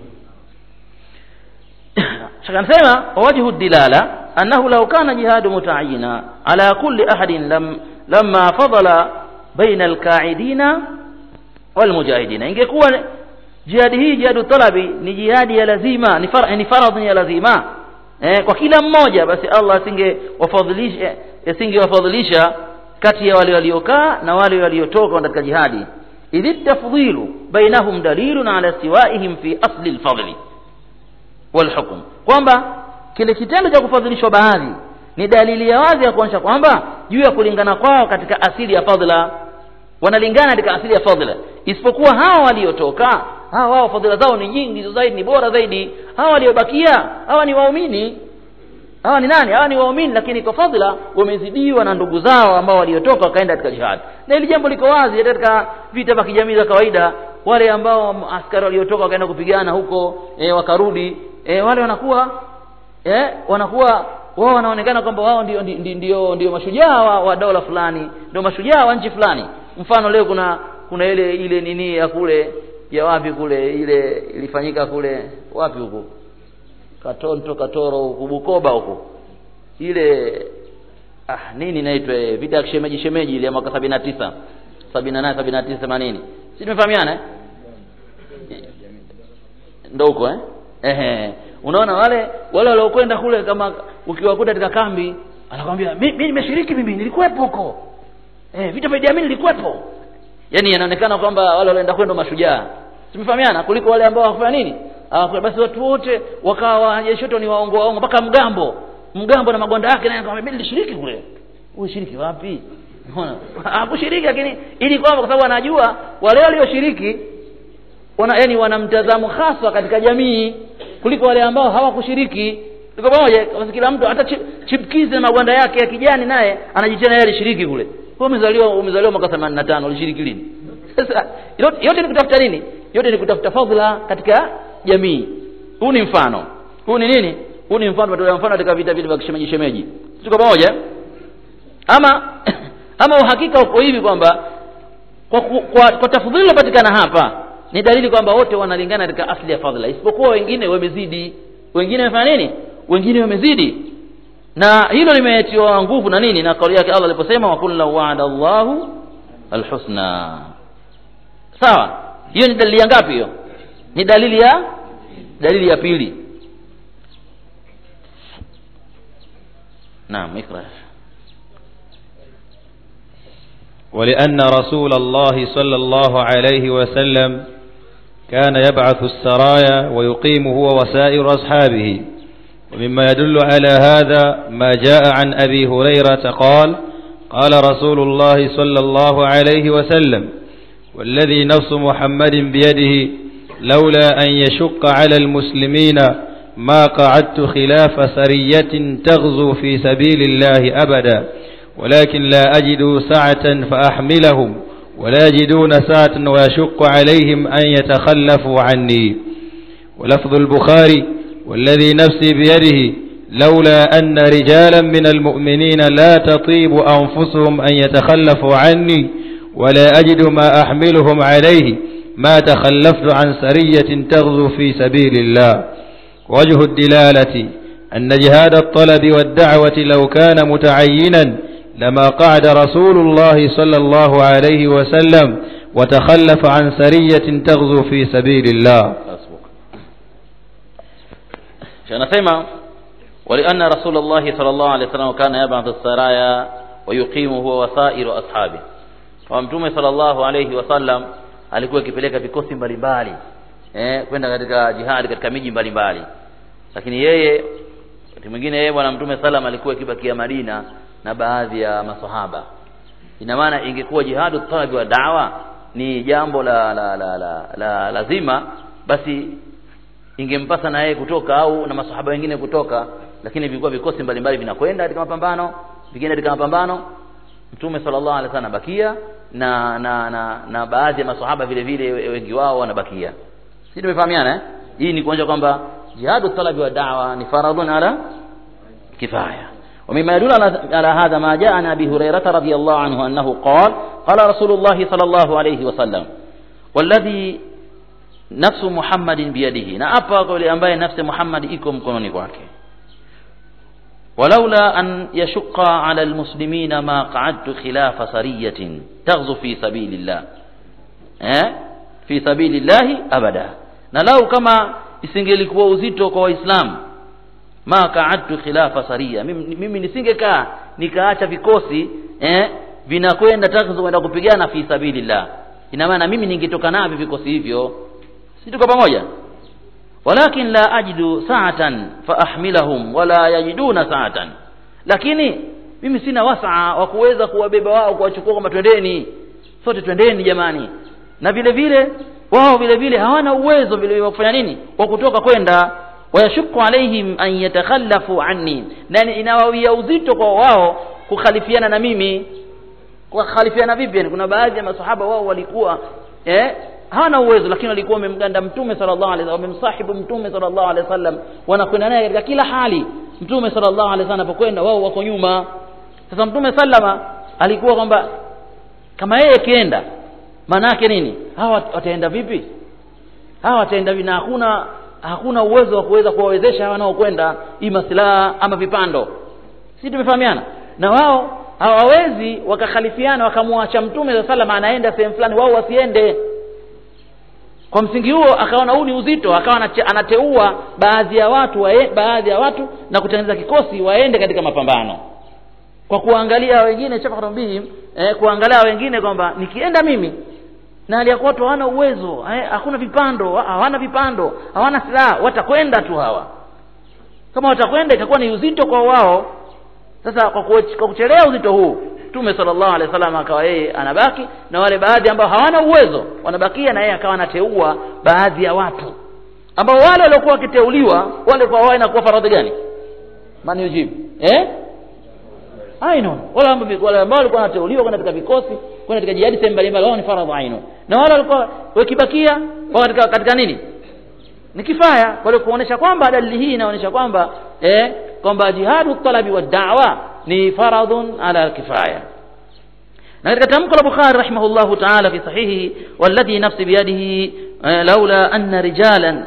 shaka anasema wajhu dilala annahu law kana jihadu mutaayina ala kulli ahadin lam lamma fadala baina alqaidina walmujahidina ingekuwa jihadi hii jihadu talabi ni jihadi ya lazima ni, far, ni faradhi ya lazima eh, kwa kila mmoja basi Allah asingewafadhilisha asingewafadhilisha kati ya wale waliokaa na wale waliotoka katika jihadi idhi tafdhilu bainahum dalilun ala siwaihim fi asli alfadli walhukm kwamba kile kitendo cha kufadhilishwa baadhi ni dalili ya wazi ya kuonyesha kwamba juu ya kulingana kwao katika asili ya fadhila wanalingana katika asili ya fadhila isipokuwa hawa waliotoka hawa wao fadhila zao ni nyingi zaidi ni bora zaidi hawa waliobakia hawa ni waumini hawa ni nani hawa ni waumini lakini kwa fadhila wamezidiwa na ndugu zao ambao waliotoka wakaenda katika jihad na hili jambo liko wazi hata katika vita vya kijamii za kawaida wale ambao askari waliotoka wakaenda kupigana huko e, wakarudi e, wale wanakuwa eh, wanakuwa wao wanaonekana kwamba wao ndio ndio, ndio, ndio mashujaa wa, wa dola fulani ndio mashujaa wa nchi fulani mfano leo kuna kuna ile ile nini ya kule ya wapi kule ile ilifanyika kule wapi huko katonto katoro huko bukoba huko ile ah nini inaitwa eh, vita ya kishemeji shemeji ile ya mwaka sabini na tisa sabini na nane sabini na tisa themanini si tumefahamiana eh? ndo huko eh? Ehe. unaona wale wale waliokwenda kule kama ukiwakuta katika kambi anakwambia mi mi nimeshiriki mimi nilikuwepo huko eh, vita vya Idi Amin nilikuwepo yaani yanaonekana kwamba wale walioenda kwenda mashujaa tumefahamiana kuliko wale ambao hawakufanya nini Hawaku- basi watu wote wakawa wanajeshi wote ni waongo waongo mpaka mgambo mgambo na magonda yake naye akamwambia mimi nilishiriki kule ulishiriki wapi unaona hakushiriki lakini ili kwamba kwa sababu anajua wale walioshiriki wana yani wana mtazamo hasa katika jamii kuliko wale ambao hawakushiriki tuko pamoja basi kila mtu hata chip- chipkizi na magwanda yake ya kijani naye anajitia yeye alishiriki kule wewe umezaliwa umezaliwa mwaka 85 ulishiriki lini sasa yote, yote ni kutafuta nini yote ni kutafuta fadhila katika jamii huu ni mfano huu ni nini huu ni mfano tutolea mfano katika vita vile vya kishemeji shemeji tuko pamoja ama ama uhakika uko hivi kwamba kwa, ku- kwa, kwa tafadhili iliyopatikana hapa ni dalili kwamba wote wanalingana katika asli ya fadhila isipokuwa wengine wamezidi wengine wamefanya nini wengine wamezidi na hilo limetiwa nguvu na nini na kauli yake Allah aliposema wa kullu wa'ada Allahu alhusna sawa hiyo ni dalili ya ngapi hiyo ni dalili ya dalili ya pili naam ikra ولأن رسول الله صلى الله عليه وسلم كان يبعث السرايا ويقيم هو وسائر أصحابه ومما يدل على هذا ما جاء عن أبي هريرة قال قال رسول الله صلى الله عليه وسلم والذي نفس محمد بيده لولا أن يشق على المسلمين ما قعدت خلاف سرية تغزو في سبيل الله أبدا ولكن لا أجد سعة فأحملهم ولا يجدون سعة ويشق عليهم أن يتخلفوا عني ولفظ البخاري والذي نفسي بيده لولا أن رجالا من المؤمنين لا تطيب أنفسهم أن يتخلفوا عني ولا أجد ما أحملهم عليه ما تخلفت عن سرية تغزو في سبيل الله وجه الدلالة أن جهاد الطلب والدعوة لو كان متعينا لما قعد رسول الله صلى الله عليه وسلم وتخلف عن سرية تغزو في سبيل الله anasema walianna rasulullah sallallahu alaihi wasallam kana yab'athu saraya wa yuqimu huwa wasairu ashabi kwa mtume sallallahu alaihi wasallam alikuwa akipeleka vikosi mbalimbali eh kwenda katika jihad katika miji mbalimbali lakini yeye wakati mwingine yeye bwana mtume sallam alikuwa akibakia Madina na baadhi ya masahaba ina maana ingekuwa jihadu talabi wa dawa ni jambo la la la, la, la lazima basi ingempasa na yeye kutoka au na masahaba wengine kutoka lakini vilikuwa vikosi mbalimbali vinakwenda katika mapambano vingine katika mapambano mtume sallallahu alaihi wasallam anabakia na na na, na baadhi ya masahaba vile vile wengi wao wanabakia si tumefahamiana eh? hii ni kuonyesha kwamba jihadu talabi wa da'wa ni faradun ala kifaya ومما يدل على على هذا ما جاء عن ابي هريره رضي الله عنه انه قال قال رسول الله صلى الله عليه وسلم والذي نفس محمد بيده na hapa kwa yule ambaye nafsi Muhammad iko mkononi kwake ولولا أن يشق على المسلمين ما قعدت خلاف سرية تغزو في سبيل الله eh? في سبيل الله أبدا na lau kama isingelikuwa uzito kwa waislamu ma kaadtu khilafa saria mimi, mimi nisingekaa nikaacha vikosi eh, vinakwenda takzu kwenda kupigana fi sabilillah ina maana mimi ningetoka navyo vikosi hivyo si tuko pamoja walakin la ajidu sa'atan fa ahmilahum wala yajiduna sa'atan lakini mimi sina wasaa wa kuweza kuwabeba wao kuwachukua kwamba twendeni sote twendeni jamani na vile vile wao vile vile hawana uwezo vile wa kufanya nini wa kutoka kwenda wayashuku alaihim an yatakhallafu anni na inawawia uzito kwa wao kukhalifiana na mimi kukhalifiana vipi yani kuna baadhi ya masahaba wao walikuwa eh hawana uwezo lakini walikuwa wamemganda mtume sallallahu alaihi wasallam wamemsahibu mtume sallallahu alaihi wasallam wanakwenda naye katika kila hali mtume sallallahu alaihi wasallam anapokwenda wao wako nyuma sasa mtume sallama alikuwa kwamba kama yeye akienda maana yake nini hawa wataenda vipi hawa wataenda vipi na hakuna hakuna uwezo wa kuweza kuwawezesha hawa wanaokwenda ima silaha ama vipando si tumefahamiana na wao hawawezi wakakhalifiana wakamwacha mtume saa salam anaenda sehemu fulani wao wasiende kwa msingi huo akaona huu ni uzito akawa anache- anateua baadhi ya watu wae, baadhi ya watu na kutengeneza kikosi waende katika mapambano kwa kuangalia wengine chafarbihim eh, kuangalia wengine kwamba nikienda mimi na hali ya kuwa watu hawana uwezo eh, hakuna vipando hawana vipando hawana silaha watakwenda tu hawa kama watakwenda itakuwa ni uzito kwa wao sasa kwa, kuch- kwa kuchelea uzito huu mtume sallallahu alaihi wasallam akawa yeye anabaki na wale baadhi ambao hawana uwezo wanabakia na yeye akawa anateua baadhi ya watu ambao wale waliokuwa wakiteuliwa wale kwa wao inakuwa faradhi gani mani ujibu eh aino wale ambao wale ambao walikuwa wanateuliwa kwenda katika vikosi kwenda katika jihadi sehemu mbalimbali wao ni faradhi aino na wale walikuwa wakibakia wao katika katika nini ni kifaya kwa hiyo kuonesha kwamba dalili hii inaonyesha kwamba eh kwamba jihadu talabi wa da'wa ni faradhun ala kifaya na katika tamko la Bukhari rahimahullahu ta'ala fi sahihi walladhi nafsi biyadihi eh, laula anna rijalan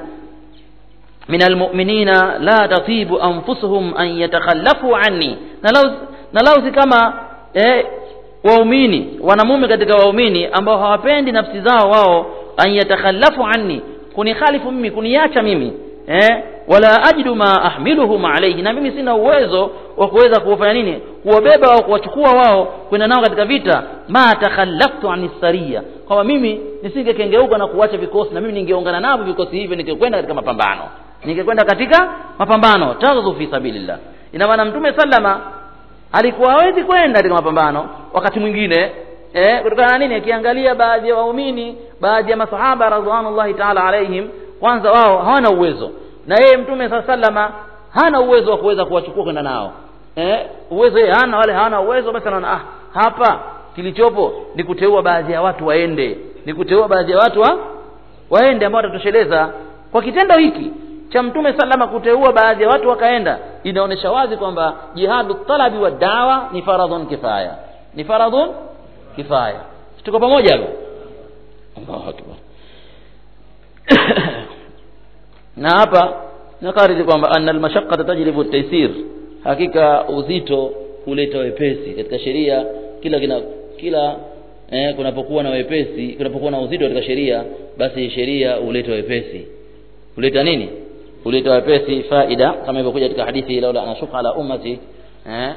من المؤمنين لا تطيب أنفسهم أن يتخلفوا عني نلوز نلوز كما eh, waumini wanamume katika waumini ambao hawapendi nafsi zao wao an yatakhallafu anni kunikhalifu mimi kuniacha mimi eh, wala ajidu ma ahmiluhum alayhi na mimi sina uwezo wa kuweza kuwafanya nini kuwabeba au kuwachukua wao kwenda nao katika vita ma takhallaftu an saria kwamba mimi nisingekengeuka na kuacha vikosi na mimi ningeungana navyo vikosi hivyo ningekwenda katika mapambano ningekwenda katika mapambano taghdhu fi sabilillah ina maana mtume sallama alikuwa hawezi kwenda katika mapambano wakati mwingine eh, kutokana na nini akiangalia baadhi ya waumini baadhi ya masahaba radhiallahu ta'ala alaihim kwanza wao hawana uwezo na yeye mtume saa sallama hana uwezo wa kuweza kuwachukua kwenda nao eh, uwezo yeye hana wale hawana uwezo basi anaona ah hapa kilichopo ni kuteua baadhi ya watu waende ni kuteua baadhi ya watu wa waende ambao watatosheleza kwa kitendo hiki cha mtume salama kuteua baadhi ya watu wakaenda inaonyesha wazi kwamba jihadu talabi wa dawa ni faradhun kifaya ni faradhun kifaya tuko pamoja hapo Allahu akbar na hapa nakariri kwamba anna almashaqqata tajlibu at-taysir hakika uzito huleta wepesi katika sheria kila kina kila eh, kunapokuwa na wepesi kunapokuwa na uzito katika sheria basi sheria huleta wepesi huleta nini huleta wepesi faida kama ilivyokuja katika hadithi laula anashuka ala ummati eh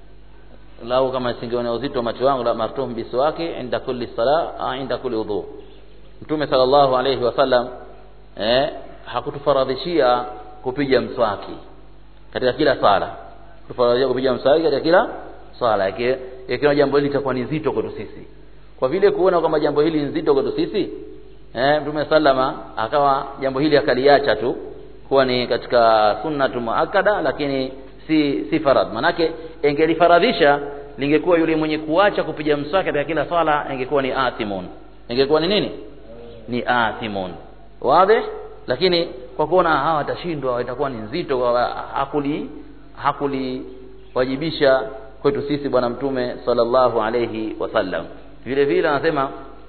lau kama singeona uzito wa macho wangu la martum biswaki inda kulli sala ah, inda kulli udhu mtume sallallahu alayhi wasallam eh hakutufaradhishia kupiga mswaki katika kila sala kutufaradhishia kupiga mswaki katika kila swala yake ikiwa jambo hili litakuwa ni zito kwetu sisi kwa vile kuona kwamba jambo hili ni zito kwetu sisi eh mtume sallama akawa jambo hili akaliacha tu kuwa ni katika sunnatu muakkada lakini si si farad manake ingelifaradhisha lingekuwa yule mwenye kuacha kupiga mswaki katika kila swala ingekuwa ni athimun ingekuwa ni nini ni athimun wazi lakini kwa kuona hawa watashindwa itakuwa ni nzito kwa hakuli hakuli wajibisha kwetu sisi bwana mtume sallallahu alayhi wasallam vile vile anasema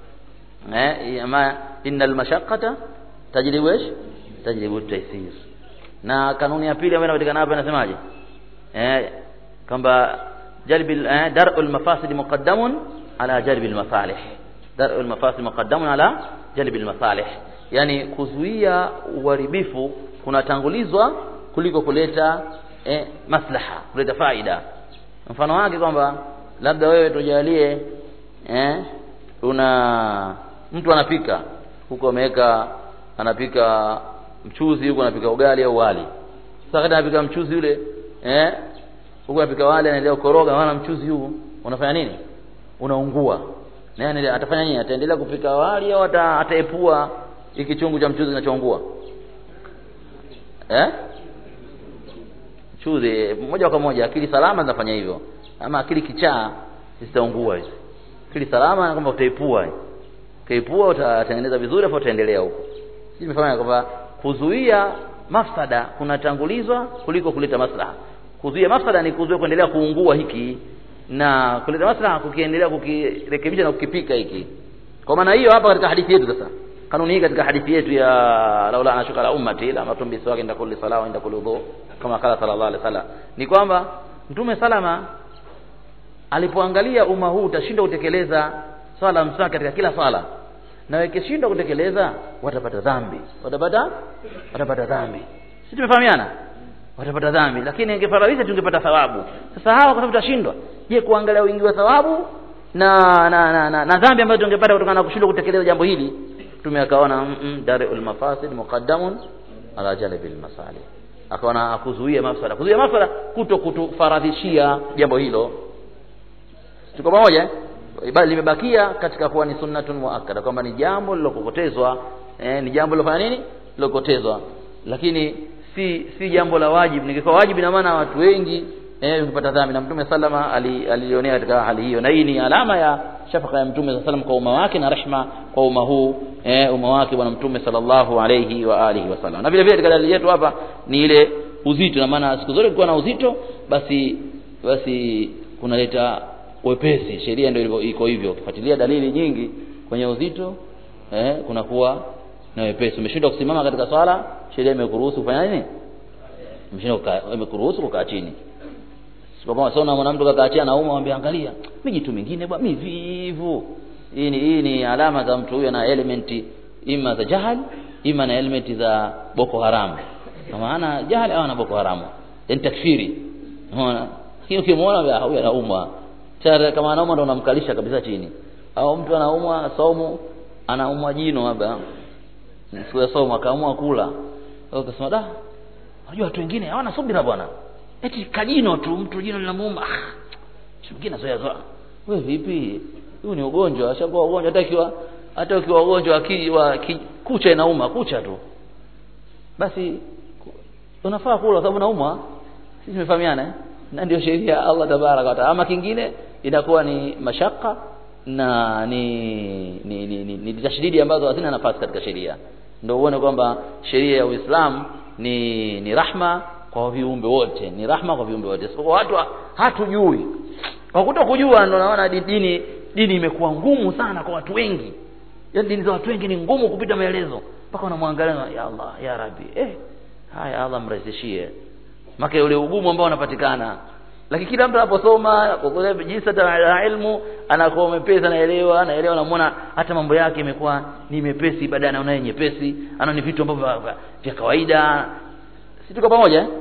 eh ama innal mashaqqata tajlibu ايش tajlibu taysir na kanuni ya pili ambayo inapatikana hapa inasemaje eh kwamba jalbil eh, dar'ul mafasid muqaddamun ala jalbil masalih dar'ul mafasid muqaddamun ala jalbil masalih yani kuzuia uharibifu kunatangulizwa kuliko kuleta eh, maslaha kuleta faida mfano wake kwamba labda wewe tujalie eh, una mtu anapika huko ameweka anapika mchuzi huko anapika ugali au wali sasa wakati anapika mchuzi yule eh huko anapika wali anaendelea kukoroga maana mchuzi huu unafanya nini unaungua na yeye atafanya nini ataendelea kupika wali au ata, ataepua hiki chungu cha mchuzi kinachoungua eh mchuzi moja kwa moja akili salama zinafanya hivyo ama akili kichaa zitaungua hizo akili salama na kwamba utaipua kaipua utatengeneza vizuri afu utaendelea huko sisi tumefahamu kwamba kuzuia mafsada kunatangulizwa kuliko kuleta maslaha kuzuia mafsada ni kuzuia kuendelea kuungua hiki na kuleta maslaha kukiendelea kukirekebisha na kukipika hiki kwa maana hiyo hapa katika hadithi yetu sasa kanuni hii katika hadithi yetu ya laula anashuka la ummati la matum biswaki inda kulli sala wa inda kulli udhu kama kala sallallahu alaihi wasallam ni kwamba mtume salama alipoangalia umma huu utashindwa kutekeleza swala mswaki katika kila swala na wakishindwa kutekeleza watapata dhambi watapata watapata dhambi si tumefahamiana watapata dhambi lakini ingefaradhisha tungepata thawabu sasa hawa kwa sababu tutashindwa je kuangalia wingi wa thawabu na na na, na, na dhambi ambayo tungepata kutokana na kushindwa kutekeleza jambo hili mtume akaona mm, mm, darul mafasid muqaddamun ala jalbil masalih akaona akuzuia mafsada kuzuia mafsada kuto kutufaradhishia jambo hilo tuko pamoja eh? bali limebakia katika kuwa ni sunnatun muakkada kwamba ni jambo lilokokotezwa eh, ni jambo lilofanya nini lilokotezwa lakini si si jambo la wajibu ningekuwa wajibu ina maana watu wengi eh ukipata dhambi na mtume sallama alilionea katika hali hiyo na hii ni alama ya shafaka ya mtume sallam kwa umma wake na rehma kwa umma huu eh umma wake bwana mtume sallallahu alayhi wa alihi wasallam na vile vile katika dalili yetu hapa ni ile uzito na maana siku zote kulikuwa na uzito basi basi kunaleta wepesi sheria ndio ilivyo iko hivyo ukifuatilia dalili nyingi kwenye uzito eh kunakuwa na wepesi umeshindwa kusimama katika swala sheria imekuruhusu kufanya nini umeshindwa imekuruhusu kukaa chini kwa kama sio na mtu kakaa chini anauma mwambie angalia mijitu mingine bwana mivivu hii ni hii ni alama za mtu huyo na elementi ima za jahal ima na elementi za boko haram kwa maana jahal au na boko haram yani takfiri unaona hiyo ukimwona huyo anaumwa tayari kama anaumwa ndo unamkalisha kabisa chini au mtu anaumwa saumu anaumwa jino labda siku ya saumu akaamua kula ukasema da unajua watu wengine hawana subira bwana eti kajino tu mtu jino linamuuma ah mwingine zoea zoea wewe vipi huu ni ugonjwa ashakuwa ugonjwa hata ikiwa hata ukiwa ugonjwa wa kucha inauma kucha tu basi unafaa kula sababu naumwa sisi tumefahamiana eh? na ndio sheria ya Allah tabaraka wa taala ama kingine inakuwa ni mashaka na ni ni, ni, ni, ni tashdidi ambazo hazina nafasi katika sheria ndio uone kwamba sheria ya Uislamu ni ni rahma kwa viumbe wote ni rahma kwa viumbe wote sio watu hatujui kwa kuto kujua ndio naona dini dini imekuwa ngumu sana kwa watu wengi yaani dini za watu wengi ni ngumu kupita maelezo mpaka unamwangalia ya Allah ya Rabbi eh haya Allah mrahisishie maka ule ugumu ambao unapatikana lakini kila mtu anaposoma kwa jinsi ya ilmu anakuwa mepesi anaelewa anaelewa namuona hata mambo yake imekuwa ni mepesi baadaye anaona nyepesi anaona ni vitu ambavyo vya kawaida si tuko pamoja eh?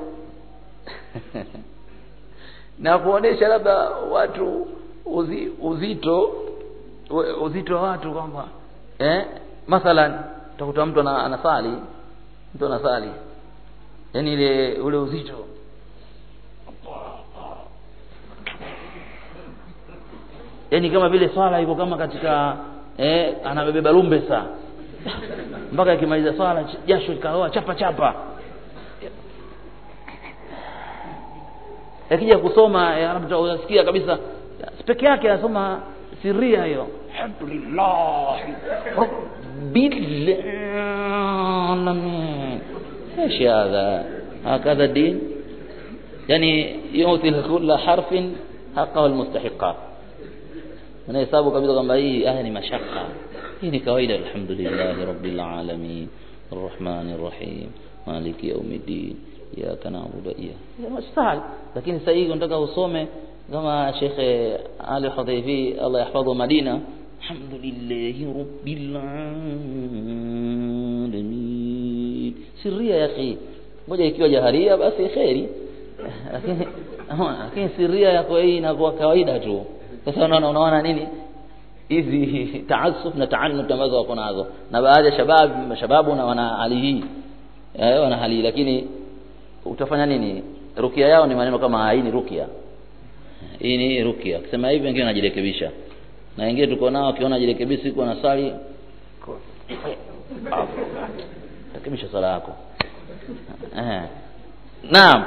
na kuonesha labda watu uzi, uzito uzito wa watu kwamba eh mathalan utakuta mtu anasali mtu anasali yani ile ule uzito yani kama vile swala iko kama katika eh anabeba lumbesa mpaka akimaliza swala jasho likaoa chapa chapa akija kusoma labda utasikia kabisa peke yake anasoma siria hiyo alhamdulillah rabbil alamin ايش هذا هكذا الدين يعني يعطي لكل حرف حقه المستحقات anahesabu kabisa kwamba hii aya ni mashaka hii ni kawaida alhamdulillah rabbil alamin arrahmanir rahim maliki yaumiddin iyyaka na'budu wa iyyaka mustahil lakini sasa hivi unataka usome kama Sheikh Ali Hudhaifi Allah yahfadhu Madina alhamdulillah rabbil alamin sirria ya akhi ngoja ikiwa jaharia basi khairi lakini lakini sirria yako hii inakuwa kawaida tu sasa unaona unaona nini hizi taasuf na taannut ambazo wako nazo na baadhi ya shabab mashababu na wana hali hii eh wana hali lakini utafanya nini rukia yao ni maneno kama hii ni rukia hii ni rukia akisema hivi wengine wanajirekebisha na wengine tuko nao akiona jirekebisha iko na sali rekebisha sala yako eh naam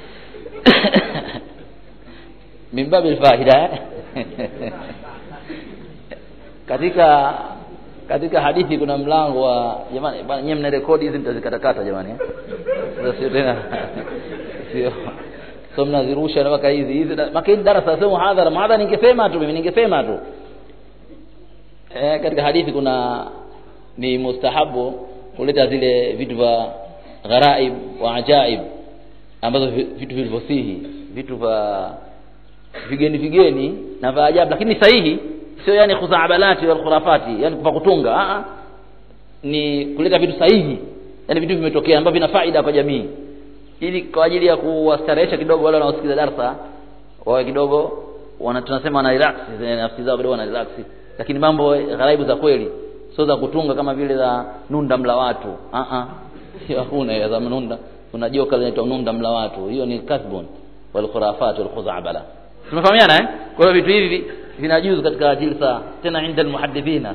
min babil faida katika katika hadithi kuna mlango wa jamani bwana nyewe mna rekodi hizi mtazikatakata jamani eh? Sasa sio tena sio so mnazirusha na mpaka hizi hizi maka hizi darasa sio muhadhara muhadhara ningesema tu mimi ningesema tu eh, katika hadithi kuna ni mustahabu kuleta zile vitu vya gharaib wa ajaib ambazo vi- vitu vilivyosihi vitu vya vigeni vigeni na vya ajabu lakini sahihi sio yani khuzaabalati wal khurafati yani kwa kutunga a ni kuleta vitu sahihi yani vitu vimetokea ambavyo vina faida kwa jamii ili kwa ajili ya kuwastarehesha kidogo wale wanaosikiza darsa wawe kidogo wana tunasema wana relax zile nafsi zao kidogo wana relax lakini mambo ghaibu za kweli sio za kutunga kama vile za nunda mla watu a a sio hakuna ya za nunda kuna joka linaitwa nunda mla watu hiyo ni kasbun wal khurafat wal khuzabala tumefahamiana eh kwa hiyo vitu hivi vinajuzu katika jilsa tena inda almuhaddithina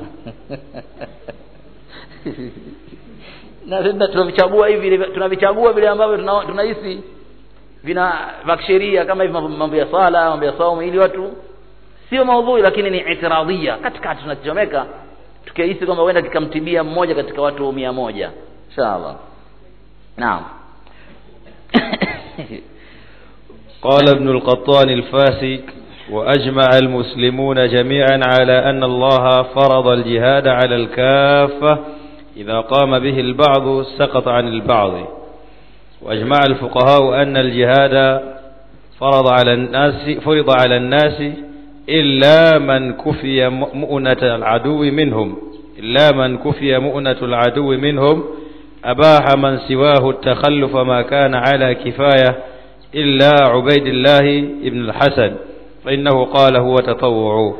na sisi tunavichagua hivi tunavichagua vile ambavyo tuna- tunahisi vina vya kisheria kama hivi mambo- mambo ya sala mambo ya saumu ili watu sio maudhui lakini ni itiradhia katikati tunachomeka tukihisi kwamba huenda kikamtibia mmoja katika watu mia moja inshallah naam قال ابن القطان الفاسي وأجمع المسلمون جميعا على أن الله فرض الجهاد على الكافة إذا قام به البعض سقط عن البعض وأجمع الفقهاء أن الجهاد فرض على الناس فرض على الناس إلا من كفي مؤنة العدو منهم إلا من كفي مؤنة العدو منهم أباح من سواه التخلف ما كان على كفاية إلا عبيد الله بن الحسن فإنه قال هو تطوع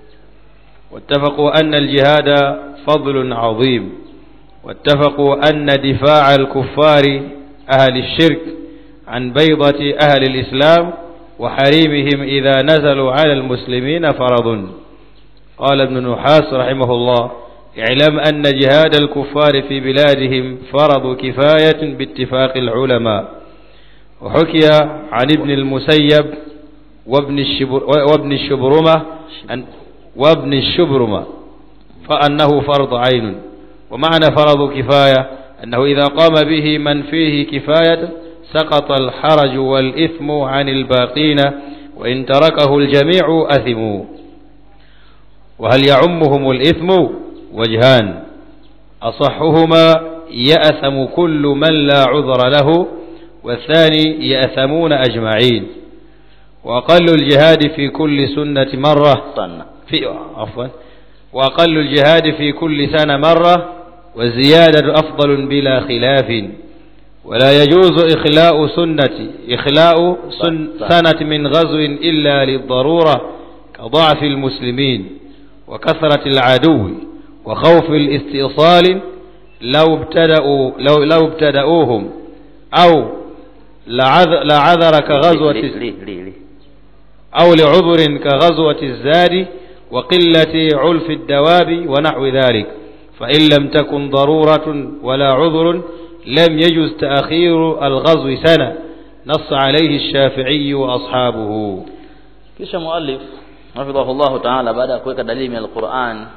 واتفقوا أن الجهاد فضل عظيم واتفقوا أن دفاع الكفار أهل الشرك عن بيضة أهل الإسلام وحريمهم إذا نزلوا على المسلمين فرض قال ابن نحاس رحمه الله اعلم أن جهاد الكفار في بلادهم فرض كفاية باتفاق العلماء وحكي عن ابن المسيب وابن الشبر وابن الشبرمة أن وابن الشبرمة فأنه فرض عين ومعنى فرض كفاية أنه إذا قام به من فيه كفاية سقط الحرج والإثم عن الباقين وإن تركه الجميع أثموا وهل يعمهم الإثم وجهان أصحهما يأثم كل من لا عذر له والثاني يأثمون أجمعين وأقل الجهاد في كل سنة مرة sana في عفوا وأقل الجهاد في كل سنة مرة والزيادة أفضل بلا خلاف ولا يجوز إخلاء سنة إخلاء سن سنة من غزو إلا للضرورة كضعف المسلمين وكثرة العدو وخوف الاستئصال لو ابتدأوا لو لو ابتدأوهم أو لعذ- لعذر كغزوة li, li, li, li. أو لعذر كغزوة الزاد وقلة علف الدواب ونحو ذلك فإن لم تكن ضرورة ولا عذر لم يجز تأخير الغزو سنة نص عليه الشافعي وأصحابه kisha muallif hafidhahullahu taala baada ya kuweka dalili ya alquran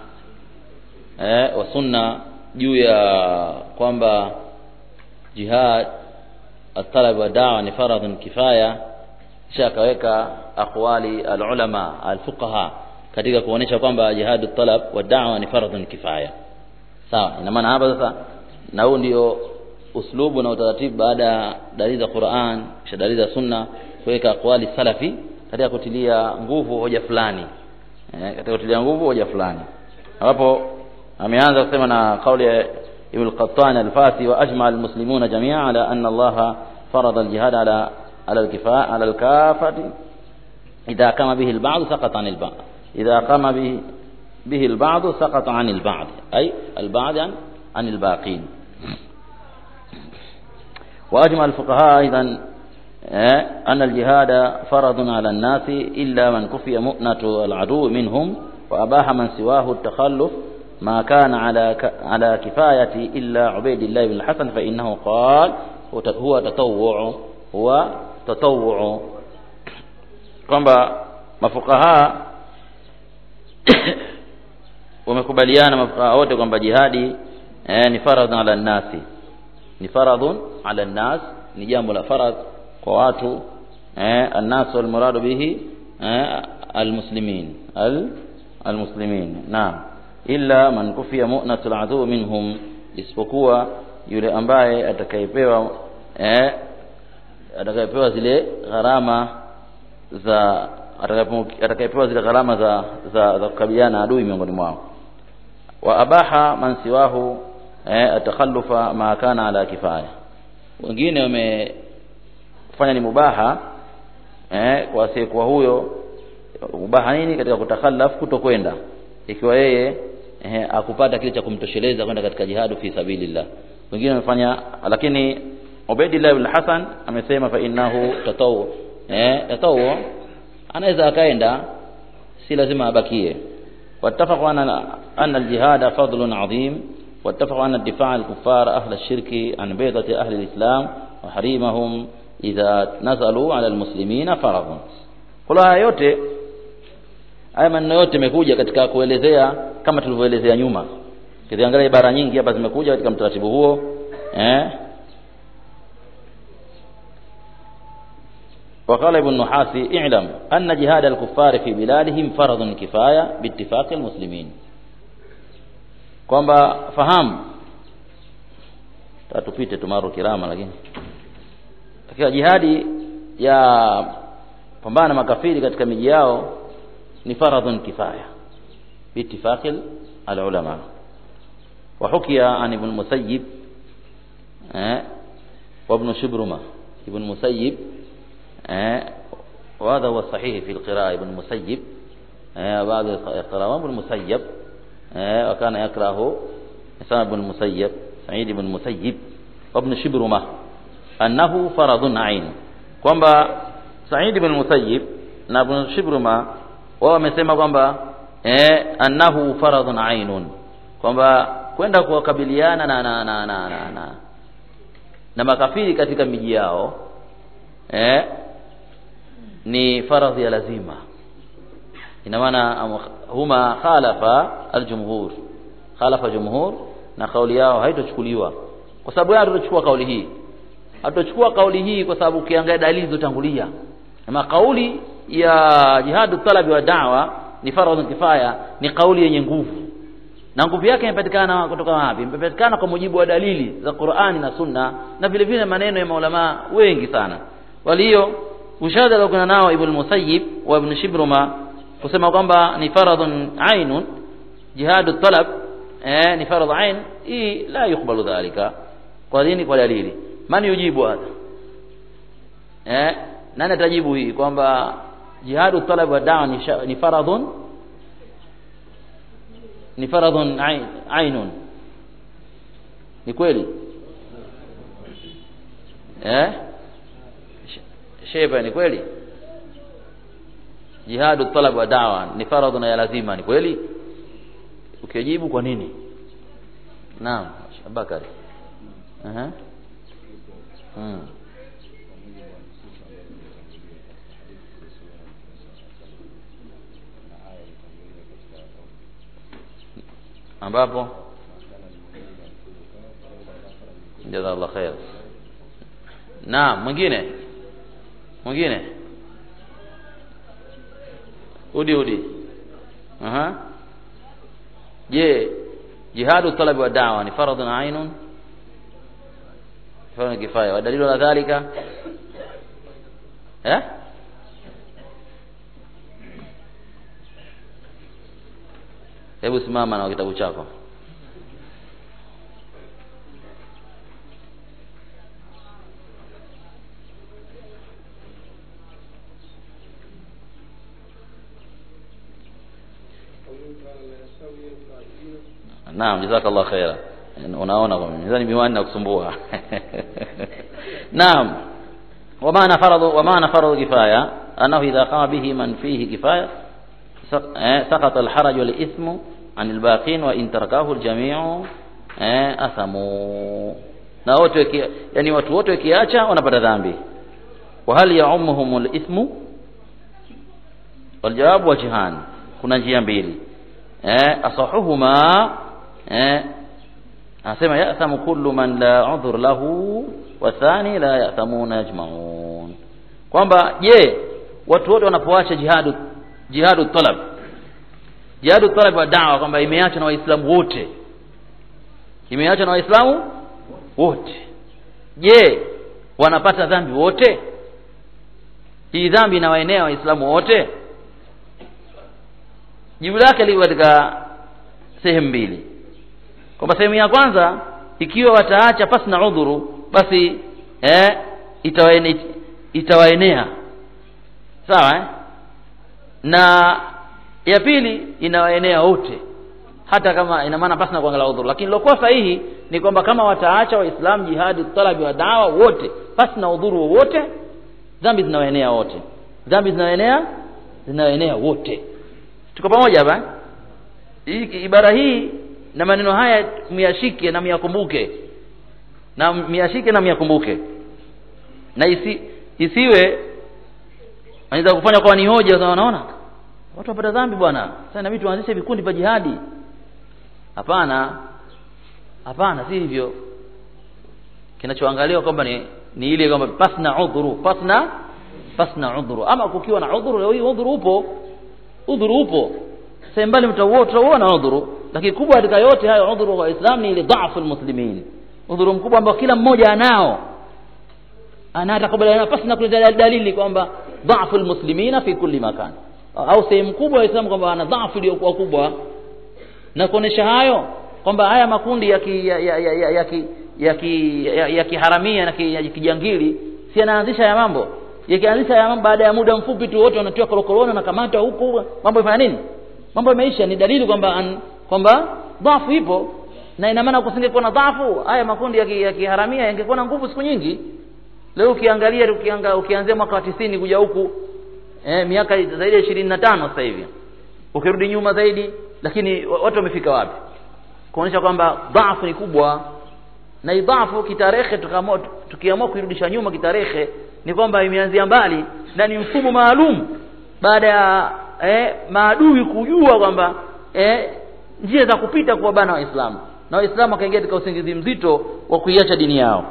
eh, wa sunna juu ya kwamba jihad atalab wa dawa ni faradhun kifaya kisha akaweka aqwali alulama alfuqaha katika kuonesha kwamba jihadu talab wa dawa ni faradhun kifaya sawa ina maana hapa sasa na huu ndio uslubu na utaratibu baada ya dalili za Qur'an kisha dalili za sunna kuweka aqwali salafi katika kutilia nguvu hoja fulani eh, katika kutilia nguvu hoja fulani ambapo ameanza kusema na kauli ya Ibn al-Qattan al-Fasi wa ajma al-muslimuna jami'a ala anna Allah farada al-jihad ala ala al-kifaa ala al-kafati idha kama bihi al-ba'd saqata 'an al-ba'd idha kama bihi به البعض سقط عن البعض أي البعض عن, عن الباقين وأجمع الفقهاء أيضا آه، أن الجهاد فرض على الناس إلا من كفي مؤنة العدو منهم وأباح من سواه التخلف ما كان على ك- على كفاية إلا عبيد الله بن الحسن فإنه قال هو ت- هو تطوع هو تطوع kwamba mafukaha wamekubaliana mafuqaha wote kwamba jihadi eh, ni faradhun ala nnasi ni faradhun ala nnas ni jambo la faradh kwa watu eh, annas walmuradu bihi eh, almuslimin al almuslimin naam illa man kufiya mu'natul adu minhum isipokuwa yule ambaye atakayepewa eh, atakayepewa zile gharama za atakayepo- atakayepewa zile gharama za za, za kukabiliana na adui miongoni mwao wa abaha man siwahu eh, atakhallufa ma kana ala kifaya wengine wamefanya ni mubaha eh, kwa asiyekuwa huyo mubaha nini katika kutakhallaf kutokwenda ikiwa yeye eh, akupata kile cha kumtosheleza kwenda katika jihadu fi sabilillah wengine wamefanya lakini Ubaidillah ibn Hasan amesema fa innahu tatawu eh tatawu anaweza akaenda si lazima abakie واتفقوا أن أن الجهاد فضل عظيم واتفقوا أن الدفاع عن الكفار أهل الشرك عن بيضة أهل الإسلام وحريمهم إذا نزلوا على المسلمين فرض kula haya yote haya maneno yote yamekuja katika kuelezea kama tulivyoelezea nyuma kiziangalia ibara nyingi hapa zimekuja katika mtaratibu huo eh وقال ابن النحاسي اعلم أن جهاد الكفار في بلادهم فرض كفاية باتفاق المسلمين kwamba fahamu tatupite tumaru kirama lakini katika jihadi ya pambana na makafiri katika miji yao ni faradhun kifaya biittifaqi alulama وحكي عن ابن المسيب eh, وابن شبرمة ابن المسيب eh, وهذا هو الصحيح في القراءة ابن المسيب eh, بعض القراءة ابن المسيب eh, وكان يكره إسامة بن المسيب سعيد بن المسيب وابن شبرمة أنه فرض عين kwamba Said ibn Musayyib na Ibn Shibruma wao wamesema kwamba eh, annahu faradhun ainun kwamba kwenda kuwakabiliana na na na na, na, na, na makafiri katika miji yao eh, ni faradhi ya lazima ina maana am- huma khalafa aljumhur khalafa jumhur na kauli yao haitochukuliwa kwa sababu yao tutachukua kauli hii hatuchukua kauli hii kwa sababu ukiangalia dalili zilizotangulia ama kauli ya jihadu talabi wa da'wa ni faradhu kifaya ni kauli yenye nguvu na nguvu yake imepatikana kutoka wapi imepatikana kwa mujibu wa dalili za Qur'ani na Sunna na vile vile maneno ya maulama wengi sana walio ushahada aliokuna nao Ibn Musayyib wa Ibn Shibruma kusema kwamba ni faradhun ainun jihadu talab eh, ni faradh ain hii la yukbalu dhalika kwa nini kwa dalili man yujibu hadha eh nani atajibu hii kwamba jihadu talab wa da'wa ni, sha- ni faradhun ni faradhun ain, ainun ni kweli eh Sh- sheba ni kweli jihadu talab wa da'wa ni faradhun ya lazima ni kweli ukijibu kwa nini naam Abakari Aha. Hmm. ambapo jazakallah khair naam mwingine mwingine udi udi aha je jihadu talabi wa da'wa ni faradhun ainun faradhun kifaya wa dalilu ala dhalika eh hebu simama na kitabu chako Naam, jazakallah khaira. Unaona kwa mimi. Nadhani miwani na kusumbua. Naam. Wa maana faradhu wa maana faradhu kifaya annahu idha qama bihi man fihi kifaya saq- eh, saqata al-haraj wal ithmu an al-baqin wa in tarakahu al-jami'u eh, athamu. Na wote waki- yani watu wote wakiacha wanapata dhambi. Wa hal ya'ummuhum al-ithmu? Waljawabu wajhan. Kuna njia mbili. eh asahuhuma eh anasema ya'thamu kullu man la udhur lahu wa thani la ya'thamuna yajma'un kwamba je watu wote wanapoacha jihadu jihadu talab jihadu talab wa da'wa kwamba imeachwa na waislamu wote imeachwa na waislamu wote je wanapata dhambi wote hii dhambi inawaenea waislamu wote jibu lake liko katika sehemu mbili kwamba sehemu ya kwanza ikiwa wataacha pasi na udhuru basi eh, itawaenea, itawaenea sawa eh? na ya pili inawaenea wote hata kama ina maana pasi na kuangalia udhuru lakini lilokuwa sahihi ni kwamba kama wataacha waislamu jihadi talabi wa dawa wote pasi na udhuru wowote dhambi zinawaenea wote dhambi zinawaenea zinawaenea wote tuko pamoja hapa hii ibara hii na maneno haya myashike na myakumbuke na myashike na myakumbuke na isi, isiwe anaweza kufanya kwa ni hoja unaona watu wapata dhambi bwana sasa inabidi tuanzishe vikundi vya jihadi hapana hapana si hivyo kinachoangaliwa kwamba ni ni ile kwamba pasna udhuru pasna pasna udhuru ama kukiwa na udhuru leo hii udhuru upo udhuru upo sehemu mbali mtauona udhuru lakini kubwa katika yote hayo udhuru wa Islam ni ile dhaifu almuslimin udhuru mkubwa ambao kila mmoja anao ana atakubaliana pasi na kuleta dalili kwamba dhaifu almuslimina fi kulli makan au sehemu kubwa ya Islam kwamba ana dhaifu iliyokuwa kubwa na kuonesha hayo kwamba haya makundi ya ki, ya, ya, ya, ya, ya, ki, ya, ki, ya, ya kiharamia na ki, ya kijangili si anaanzisha ya mambo yakianzisha ya mambo baada ya muda mfupi tu wote wanatiwa korokoroni na kamata huko mambo yafanya nini mambo yameisha ni dalili kwamba kwamba dhafu ipo na ina maana kusingekuwa na dhafu haya makundi ya, ki, ya kiharamia yangekuwa na nguvu siku nyingi leo ukiangalia ukianga, ukianzia mwaka wa tisini kuja huku eh, miaka zaidi ya ishirini na tano sasa hivi ukirudi nyuma zaidi lakini watu wamefika wapi kuonyesha kwamba dhaifu ni kubwa na idhafu kitarehe tukaamua tukiamua kuirudisha nyuma kitarehe ni kwamba imeanzia mbali na ni mfumo maalum baada ya eh, maadui kujua kwamba eh, njia za kupita kwa bana waislamu na waislamu wakaingia katika usingizi mzito wa kuiacha dini yao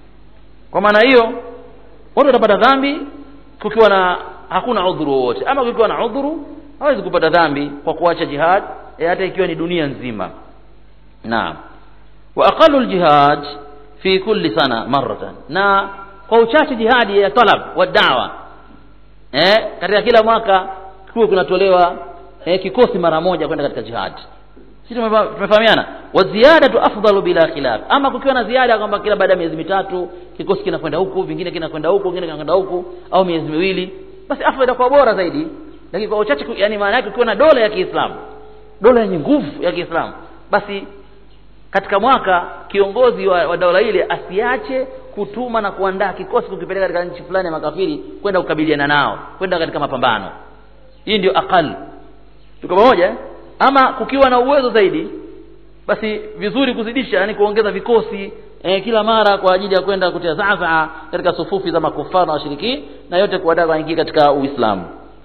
kwa maana hiyo watu watapata dhambi kukiwa na hakuna udhuru wowote ama kukiwa na udhuru hawezi kupata dhambi kwa kuacha jihad eh, hata ikiwa ni dunia nzima naam wa aqallu aljihad fi kulli sana maratan na kwa uchache jihadi ya talab wa da'wa eh katika kila mwaka kuwe kunatolewa eh, kikosi mara moja kwenda katika jihad sisi tumefahamiana wa ziyadatu afdalu bila khilaf ama kukiwa na ziada kwamba kila baada ya miezi mitatu kikosi kinakwenda huku vingine kinakwenda huku vingine kinakwenda huku au miezi miwili basi afdal itakuwa bora zaidi lakini kwa uchache yani maana yake ukiwa na dola ya Kiislamu dola yenye nguvu ya Kiislamu basi katika mwaka kiongozi wa, wa dola ile asiache kutuma na kuandaa kikosi kukipeleka katika nchi fulani ya makafiri kwenda kukabiliana nao kwenda katika mapambano hii ndio aqal tuko pamoja ama kukiwa na uwezo zaidi basi vizuri kuzidisha yani kuongeza vikosi eh, kila mara kwa ajili ya kwenda kutia zaza katika sufufi za makufara na washiriki na yote kuwadaa waingie katika uislamu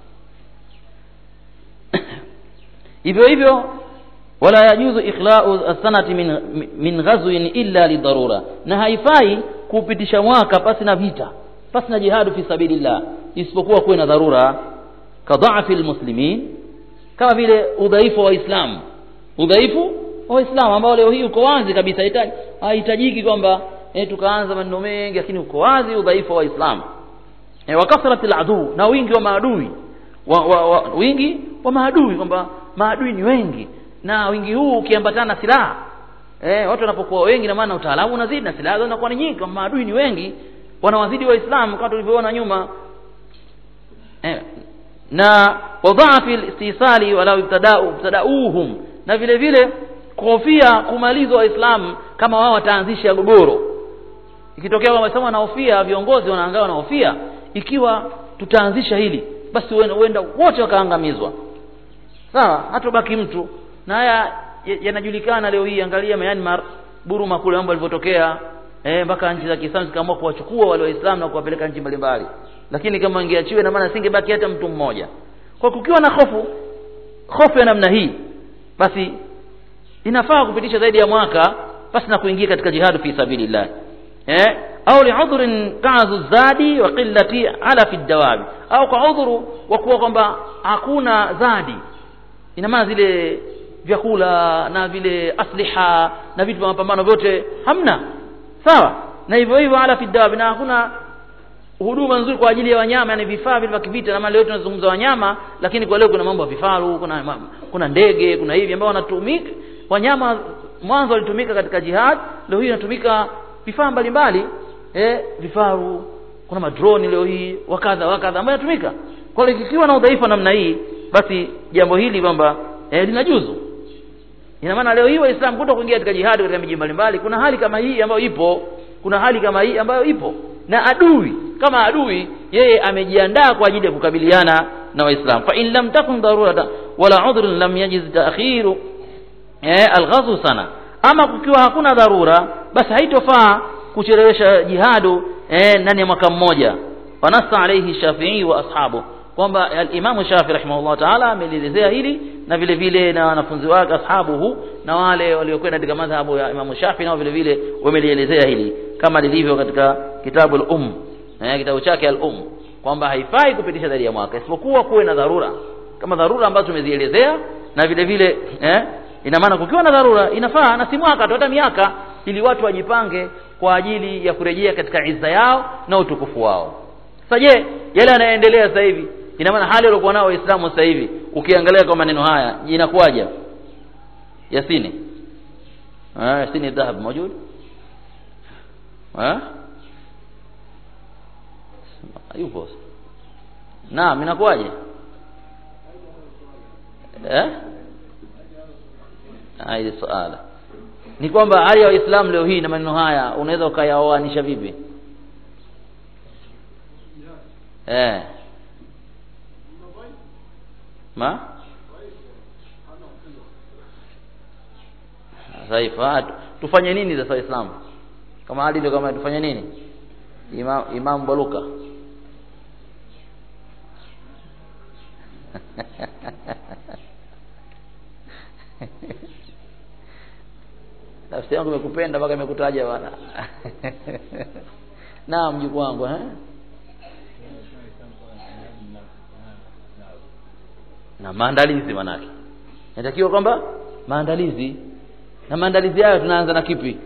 hivyo hivyo wala yajuzu ikhla'u as-sanati min min ghazwin illa lidarura na haifai kupitisha mwaka pasi na vita pasi na jihadu fi sabilillah isipokuwa kuwe na dharura kadhaafi almuslimin kama vile udhaifu wa Uislamu udhaifu wa Uislamu ambao leo hii uko wazi kabisa haihitajiki kwamba eh, tukaanza maneno mengi lakini uko wazi udhaifu wa Uislamu eh, wa kasratil adu na wingi wa maadui wa, wa, wa, wingi wa maadui kwamba maadui ni wengi na wingi huu ukiambatana na silaha eh, watu wanapokuwa wengi na maana utaalamu unazidi na silaha zinakuwa ni nyingi kama maadui ni wengi wanawazidi waislamu kama tulivyoona nyuma eh, na wadhaafi istisali wala ibtadau ibtadauhum na vile vile kuhofia kumalizwa waislamu kama wao wataanzisha gogoro ikitokea kwamba waislamu wanahofia viongozi wanaangaa wanahofia ikiwa tutaanzisha hili basi huenda wote wakaangamizwa sawa hatobaki mtu na haya yanajulikana leo hii angalia Myanmar Burma kule mambo yalivyotokea eh mpaka nchi za Kiislamu zikaamua kuwachukua wale waislamu na kuwapeleka nchi mbalimbali lakini kama ingeachiwe na maana singebaki hata mtu mmoja kwa kukiwa na hofu hofu ya namna hii basi inafaa kupitisha zaidi ya mwaka basi na kuingia katika jihadu fi sabilillah eh au liudhrin kazu zadi wa qillati ala fi dawabi au kwa udhuru wa kuwa kwamba hakuna zadi ina maana zile vyakula na vile asliha na vitu vya mapambano vyote hamna sawa na hivyo hivyo ala fi dawabi na hakuna huduma nzuri kwa ajili ya wanyama yani vifaa vile vya kivita na maana leo tunazungumza wanyama lakini kwa leo kuna mambo ya vifaru kuna kuna ndege kuna hivi ambao wanatumika wanyama mwanzo walitumika katika jihad leo hii inatumika vifaa mbalimbali eh vifaru kuna madroni leo hii wakadha wakadha ambayo yanatumika kwa hiyo ikiwa na udhaifu namna hii basi jambo hili kwamba eh, linajuzu ina maana leo hii waislamu kuto kuingia katika jihad katika miji mbalimbali kuna hali kama hii ambayo ipo kuna hali kama hii ambayo ipo na adui kama adui yeye amejiandaa kwa ajili ya kukabiliana na waislamu fa in lam takun darurata wala udhrun lam yajiz ta'khiru eh alghazw sana ama kukiwa hakuna dharura basi haitofaa kuchelewesha jihadu eh ndani ya mwaka mmoja wanasa alayhi shafi'i wa ashabu kwamba al-Imam Shafi rahimahullah ta'ala amelielezea hili na vile vile na wanafunzi wake ashabuhu na wale waliokwenda katika madhhabu ya Imam Shafi nao vile vile wamelielezea hili kama lilivyo katika kitabu al-Umm eh kitabu chake al-Umm kwamba haifai kupitisha zaidi ya mwaka isipokuwa kuwe na dharura kama dharura ambazo tumezielezea na vile vile eh ina maana kukiwa na dharura inafaa na si mwaka tu hata miaka ili watu wajipange kwa ajili ya kurejea katika izza yao na utukufu wao sasa je yale yanayoendelea sasa hivi ina maana hali waliokuwa nao waislamu sasa hivi ukiangalia kwa maneno haya inakuwaje yasini ah yasini dhahab موجود ah yupo naam inakuwaje eh hili swala ni kwamba hali ya waislamu leo hii na maneno haya unaweza ukayaoanisha vipi eh ma sasa tufanye nini sasa waislamu kama hali ndio kama tufanye nini imam imam baluka nafsi yangu imekupenda mpaka imekutaja bwana naam mjukuu wangu eh na maandalizi manake inatakiwa kwamba maandalizi na maandalizi hayo tunaanza na kipi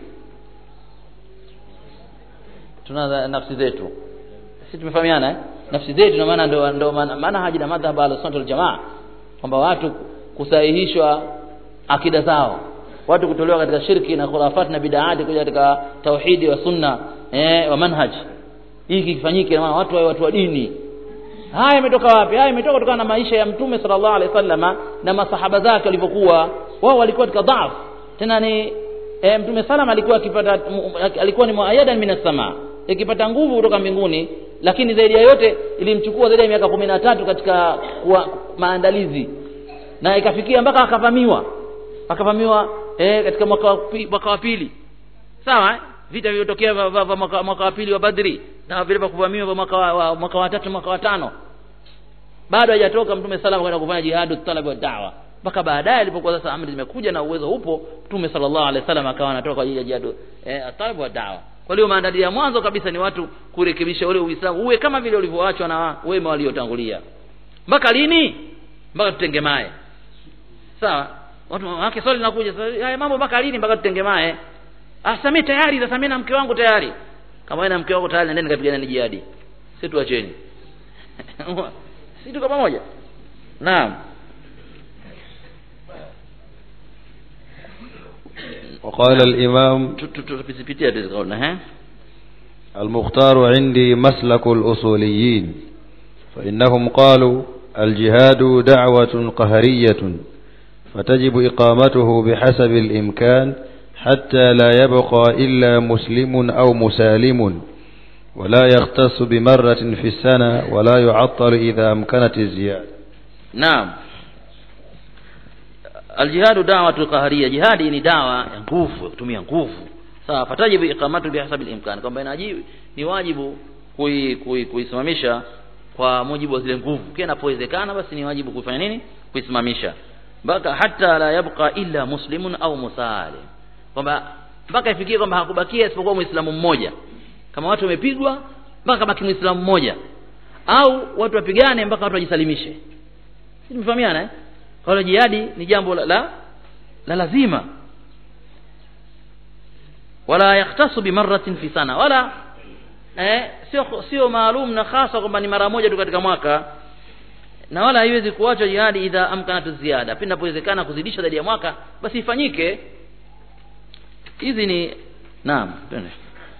tunaanza nafsi zetu sisi tumefahamiana eh? nafsi zetu na maana ndio ndio maana haji na madhhab al sunna wal jamaa kwamba watu kusahihishwa akida zao watu kutolewa katika shirki na khurafat na bid'ati kuja katika tauhidi wa sunna eh, wa manhaj hiki kifanyike na watu wawe watu wa dini haya imetoka wapi haya imetoka kutokana na maisha ya mtume sallallahu alaihi wasallama na masahaba zake walivyokuwa wao walikuwa katika dhaf tena ni e, mtume salama alikuwa akipata alikuwa ni muayadan minas sama ikipata nguvu kutoka mbinguni lakini zaidi ya yote ilimchukua zaidi ya miaka kumi na tatu katika kuwa, maandalizi na ikafikia mpaka akavamiwa akavamiwa eh, katika mwaka wa mwaka wa pili sawa eh? vita vilivyotokea mwaka, mwaka wa pili wa Badri na vile vya kuvamiwa vya mwaka wa, wa mwaka wa tatu mwaka wa tano bado hajatoka mtume salama kwenda kufanya jihadu talab wa da'wa mpaka baadaye alipokuwa sasa amri zimekuja na uwezo upo mtume sallallahu alaihi wasallam akawa anatoka kwa ajili ya jihadu eh, talab wa da'wa kwa hiyo maandalizi ya mwanzo kabisa ni watu kurekebisha ule uislamu uwe kama vile ulivyoachwa na wema waliotangulia mpaka lini mpaka tutengemae sawa watu wake swali linakuja haya mambo mpaka lini mpaka tutengemae ah sasa tayari sasa mimi na mke wangu tayari kama wewe na mke wako tayari nendeni kapigana ni jihadi si tuacheni si tuko pamoja naam وقال الإمام tupitia tukaona eh المختار عندي مسلك الأصوليين فإنهم قالوا الجهاد دعوة قهرية فتجب إقامته بحسب الإمكان حتى لا يبقى إلا مسلم أو مسالم ولا يختص بمرة في السنة ولا يعطل إذا أمكنت الزيادة naam aljihadu da'watu qahariyya jihadi ni dawa ya nguvu kutumia nguvu sawa fatajibu iqamatu bihasabi al-imkan kwamba inajibu ni wajibu kui, kui, kuisimamisha kwa mujibu wa zile nguvu kile inapowezekana basi ni wajibu kuifanya nini kuisimamisha mpaka hata la yabqa illa muslimun au musalim kwamba mpaka ifikie kwamba hakubakia isipokuwa muislamu mmoja kama watu wamepigwa mpaka baki muislamu mmoja au watu wapigane mpaka watu wajisalimishe si tumefahamiana eh? kwa hiyo jihadi ni jambo la, la, la lazima wala yakhtasu bimarratin fi sana wala eh, sio sio maalum na hasa kwamba ni mara moja tu katika mwaka na wala haiwezi kuachwa jihadi idha amkanatu ziada pindi inapowezekana kuzidisha zaidi ya mwaka basi ifanyike hizi ni naam twende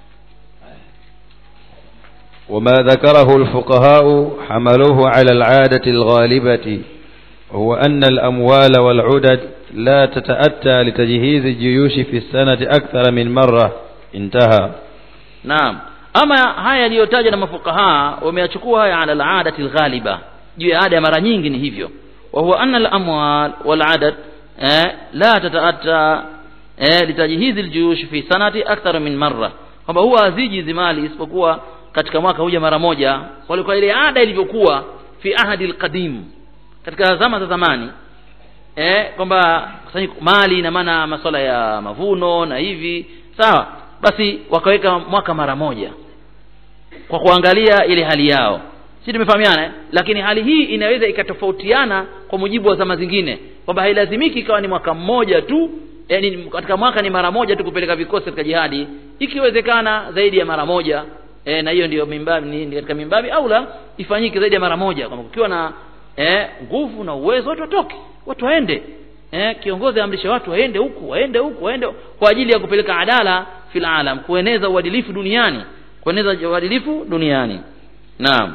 وما ذكره الفقهاء حملوه على العادة الغالبة وهو أن الأموال والعدد لا تتأتى لتجهيز الجيوش في السنة أكثر من مرة انتهى naam ama haya yaliyotajwa na mafukaha wameyachukua haya ala aladati alghaliba juu ya ada ya mara nyingi ni hivyo wa huwa anna alamwal waladad eh, la tataatta eh, litajhizi aljuyush fi sanati akthar min marra kwamba huwa haziji hizi mali isipokuwa katika mwaka huja mara moja walikuwa ile ada ilivyokuwa fi ahadi alqadim katika zama za zamani eh, kwamba kusanyiko mali ina maana masuala ya mavuno na hivi sawa basi wakaweka mwaka mara moja kwa kuangalia ile hali yao si tumefahamiana eh? lakini hali hii inaweza ikatofautiana kwa mujibu wa zama zingine kwamba hailazimiki ikawa ni mwaka mmoja tu yani katika mwaka ni mara moja tu kupeleka vikosi katika jihadi ikiwezekana zaidi ya mara moja e, na hiyo ndio mimbabi ni, ni katika mimbabi au la ifanyike zaidi ya mara moja kwamba kukiwa na eh, nguvu na uwezo watu watoke watu waende eh, kiongozi aamrishe watu waende huku waende huku waende kwa ajili ya kupeleka adala fil alam kueneza uadilifu duniani kueneza uadilifu duniani naam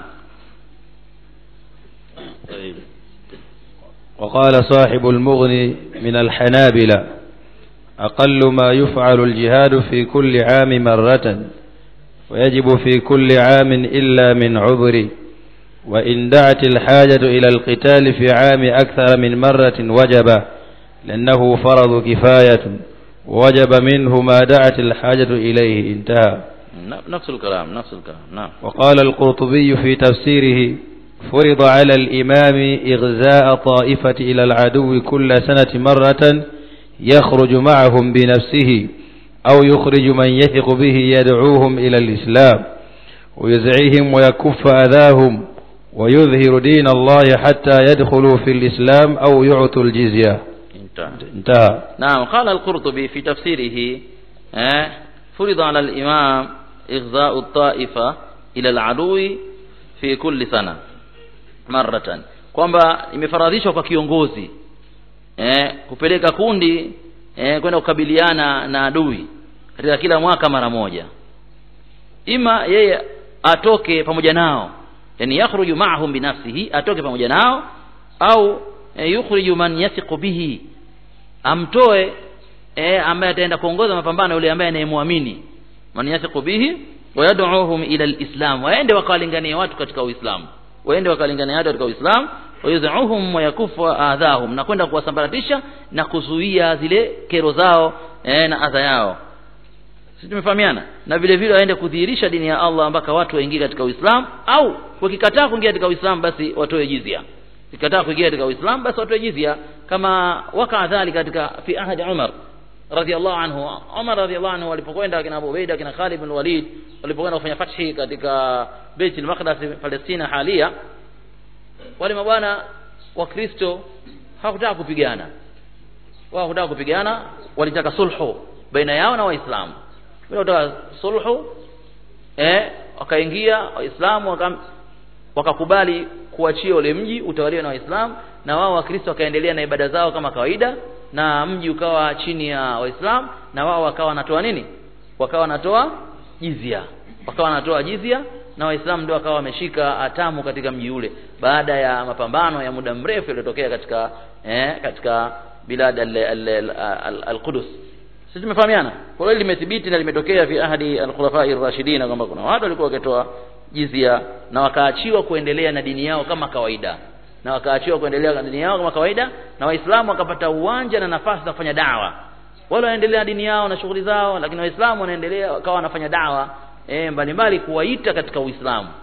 طيب وقال صاحب المغني من الحنابلة أقل ما يفعل الجهاد في كل عام مرة ويجب في كل عام إلا من عذر وإن دعت الحاجة إلى القتال في عام أكثر من مرة وجب لأنه فرض كفاية ووجب منه ما دعت الحاجة إليه انتهى نفس الكلام نفس الكلام نعم وقال القرطبي في تفسيره فرض على الإمام إغزاء طائفة إلى العدو كل سنة مرة يخرج معهم بنفسه أو يخرج من يثق به يدعوهم إلى الإسلام ويزعيهم ويكف أذاهم ويظهر دين الله حتى يدخلوا في الإسلام أو يعطوا الجزية انتهى انتهى نعم قال القرطبي في تفسيره آه، فرض على الإمام إغزاء الطائفة إلى العدو في كل سنة مرة kwamba imefaradhishwa kwa kiongozi eh, kupeleka kundi eh, kwenda kukabiliana na adui katika kila mwaka mara moja ima yeye atoke pamoja nao yani yakhruju ma'ahum binafsihi atoke pamoja nao au eh, yukhriju man yathiqu bihi amtoe eh, ambaye ataenda kuongoza mapambano yule ambaye anayemwamini man yathiqu bihi wa yad'uhum ila alislam waende wakawalingania watu katika uislamu waende wakawalingania watu katika uislamu wayuzuhum wa yakufu adhahum na kwenda kuwasambaratisha na kuzuia zile kero zao eh, na adha yao sisi tumefahamiana na vile vile waende kudhihirisha dini ya Allah mpaka watu waingie katika Uislamu au wakikataa kuingia katika Uislamu basi watoe jizia wakikataa kuingia katika Uislamu basi watoe jizia kama waka dhalika katika fi ahadi Umar radhiallahu anhu Umar radhiallahu anhu walipokwenda kina Abu Ubaida kina Khalid bin Walid walipokwenda kufanya fathi katika Beit al-Maqdis Palestina halia wale mabwana wa Kristo hawakutaka kupigana wao hawakutaka kupigana walitaka sulhu baina yao na waislamu wanataka sulhu eh wakaingia waislamu waka, wakakubali kuachia ule mji utawaliwe na waislamu na wao wakristo wakaendelea na ibada zao kama kawaida na mji ukawa chini ya waislamu na wao wakawa wanatoa nini wakawa wanatoa jizia wakawa wanatoa jizia na waislamu ndio wakawa wameshika hatamu katika mji ule baada ya mapambano ya muda mrefu yaliyotokea katika eh, katika bilad al-Qudus sisi tumefahamiana kwa hiyo limethibiti na limetokea fi ahadi al-khulafa ar-rashidin kwamba kuna watu walikuwa wakitoa jizia na wakaachiwa kuendelea na dini yao kama kawaida na wakaachiwa kuendelea na dini yao kama kawaida na waislamu wakapata uwanja na nafasi za kufanya dawa wale wanaendelea na dini yao na shughuli zao lakini waislamu wanaendelea wakawa wanafanya dawa eh mbalimbali kuwaita katika uislamu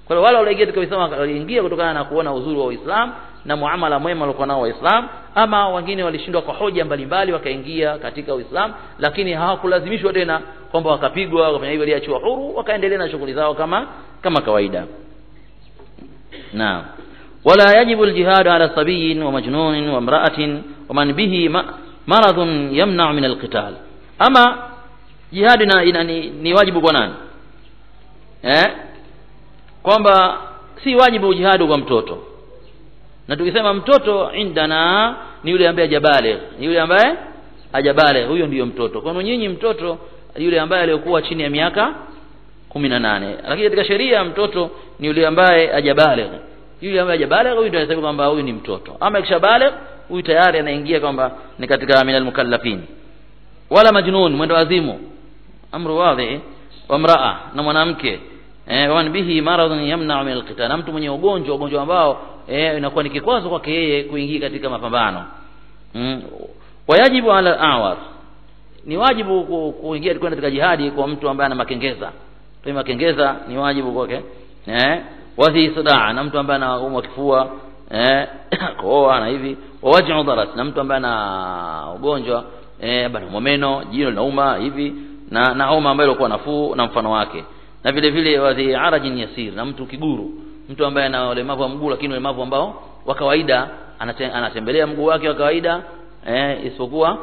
kwa hiyo wale walioingia katika Uislamu waliingia kutokana na kuona uzuri wa Uislamu na muamala mwema waliokuwa nao Waislamu ama wengine walishindwa kwa hoja mbalimbali wakaingia katika Uislamu lakini hawakulazimishwa tena kwamba wakapigwa wakafanya hivyo waliachiwa huru wakaendelea na shughuli zao kama kama kawaida naam ولا يجب الجهاد على صبي ومجنون وامرأة ومن به م- مرض يمنع من القتال أما جهاد ina- ina- ni, ni wajibu kwa nani eh? kwamba si wajibu jihadu kwa mtoto na tukisema mtoto indana ni yule ambaye hajabale ni yule ambaye hajabale huyo ndiyo mtoto kwani nyinyi mtoto yule ambaye aliyokuwa chini ya miaka kumi na nane lakini katika sheria mtoto ni yule ambaye hajabaligh yule ambaye hajabaligh huyu ndio anasema kwamba huyu ni mtoto ama ikishabaligh huyu tayari anaingia kwamba ni katika minal mukallafin wala majnun mwendo wazimu amru wadhi wa mraa na mwanamke eh wan bihi maradhun yamna'u min alqital na mtu mwenye ugonjwa ugonjwa ambao eh inakuwa ni kikwazo kwake yeye kuingia katika mapambano mm. wayajibu ala awar ni wajibu ku- kuingia kwenda katika jihadi kwa mtu ambaye ana makengeza kwa makengeza ni wajibu kwake eh wadhi sadaa na mtu ambaye anaumwa kifua eh kohoa na hivi wawaj'u dharas na mtu ambaye ana ugonjwa eh bana meno jino linauma hivi na na homa ambayo ilikuwa nafuu na mfano wake na vile vile wadhi arajin yasir na mtu kiguru mtu ambaye ana ulemavu wa mguu lakini ulemavu ambao wa kawaida anate, anatembelea mguu wake wa kawaida eh isipokuwa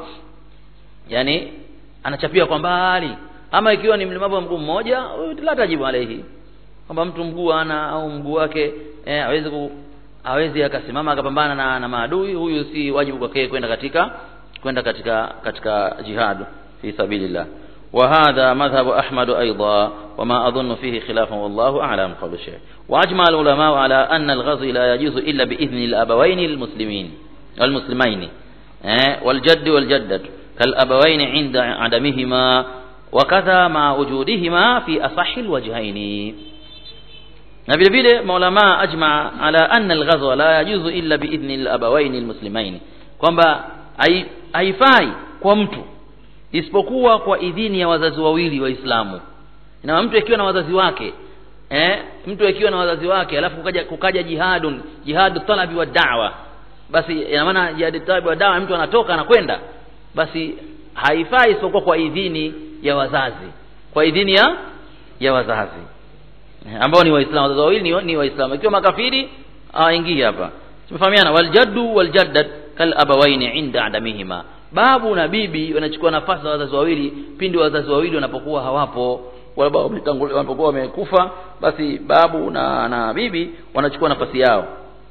yani anachapia kwa mbali ama ikiwa ni mlemavu wa mguu mmoja huyu la tajibu alayhi kwamba mtu mguu ana au mguu wake eh, hawezi ku hawezi akasimama akapambana na, na maadui huyu si wajibu kwake kwenda katika kwenda katika katika jihad fi sabilillah وهذا مذهب أحمد أيضا وما أظن فيه خلافا والله أعلم قول الشيخ وأجمع العلماء على أن الغزو لا يجوز إلا بإذن الأبوين المسلمين المسلمين eh, والجد والجدة كالأبوين عند عدمهما وكذا مع وجودهما في أصح الوجهين na vile vile maulama ajma ala anna alghazwa la yajuzu illa biidhni alabawaini almuslimaini kwamba hai- haifai kwa mtu isipokuwa kwa idhini ya wazazi wawili waislamu na mtu akiwa na wazazi wake eh, mtu akiwa na wazazi wake alafu kukaja, kukaja jihadun jihadu talabi wa da'wa basi ina maana jihadu talabi wa da'wa mtu anatoka anakwenda basi haifai isipokuwa kwa idhini ya wazazi kwa idhini ya ya wazazi ambao ni waislamu wazazi wawili ni, ni waislamu ikiwa makafiri hawaingii hapa tumefahamiana waljaddu waljaddat kal abawaini inda adamihima babu na bibi wanachukua nafasi za wazazi wawili pindi wazazi wawili wanapokuwa hawapo wala baba wametangulia wanapokuwa wamekufa basi babu na na bibi wanachukua nafasi yao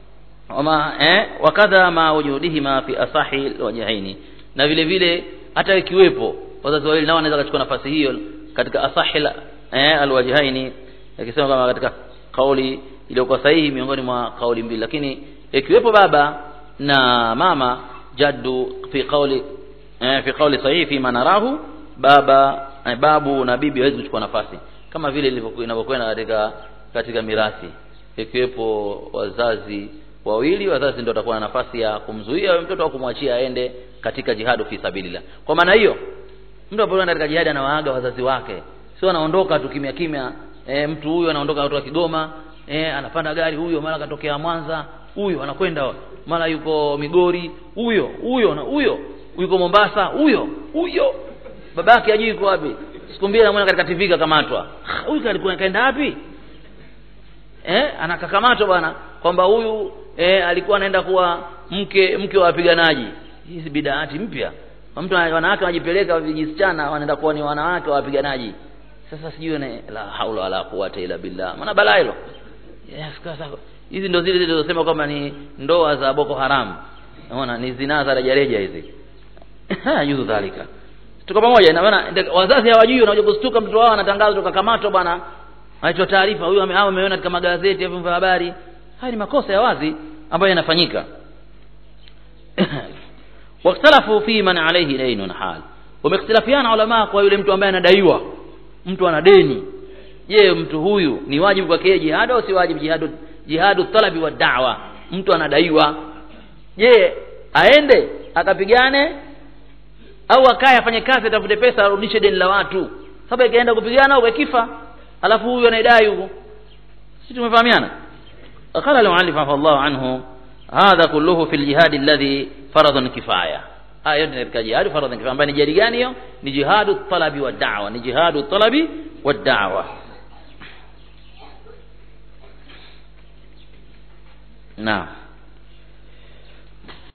wama eh, wakadha ma wujudihima fi asahi alwajhaini na vile vile hata ikiwepo wazazi wawili nao wanaweza kuchukua nafasi hiyo katika asahi al- eh, alwajhaini yakisema kama katika kauli iliyokuwa sahihi miongoni mwa kauli mbili lakini ikiwepo baba na mama jaddu fi kauli eh, fi kauli sahihi fi manarahu baba eh, babu na bibi hawezi kuchukua nafasi kama vile ilivyokuwa inavyokwenda katika katika mirathi ikiwepo wazazi wawili wazazi ndio watakuwa na nafasi ya kumzuia huyo mtoto au kumwachia aende katika jihadu fi sabilillah kwa maana hiyo mtu anapoenda katika jihadi anawaaga wazazi wake sio anaondoka tu kimya kimya e, mtu huyu anaondoka kutoka Kigoma e, anapanda gari huyo mara katokea Mwanza huyo anakwenda mara yuko Migori huyo huyo na huyo yuko Mombasa huyo huyo babake hajui yuko wapi siku mbili anamwona katika TV kakamatwa huyu alikuwa kaenda wapi eh anakakamatwa bwana kwamba huyu eh, alikuwa anaenda kuwa mke mke wa wapiganaji hizi bidaati mpya mtu wanawake wanajipeleka vijisichana wanaenda kuwa ni wanawake wa wapiganaji sasa sijui ne la haula wala quwwata illa billah maana balaa hilo yes, sasa hizi ndo zile zilizosema kwamba ni ndoa za Boko Haram unaona ni zinaa za rejareja hizi yuzu dhalika tuko pamoja ina maana ndio wazazi hawajui wanakuja kustuka mtoto wao anatangaza tukakamatwa bwana anaitwa taarifa huyo ame- ameona katika magazeti ya vyombo vya habari haya ni makosa ya wazi ambayo yanafanyika واختلفوا في من عليه دين حال wamekhtalafiana ulama kwa yule mtu ambaye anadaiwa mtu ana deni je mtu huyu ni wajibu kwake yeye jihad au si wajibu jihadu jihadu talabi wa da'wa mtu anadaiwa je aende akapigane au akae afanye kazi atafute pesa arudishe deni la watu sababu ikaenda kupigana au akifa alafu huyu anaidai huko si tumefahamiana قال المؤلف عفى الله عنه هذا كله في الجهاد الذي فرض كفايه haya yote katika jihadi faradhi kifaya ambayo ni jihadi gani hiyo ni jihadu talabi wa da'wa ni jihadu talabi wa da'wa naam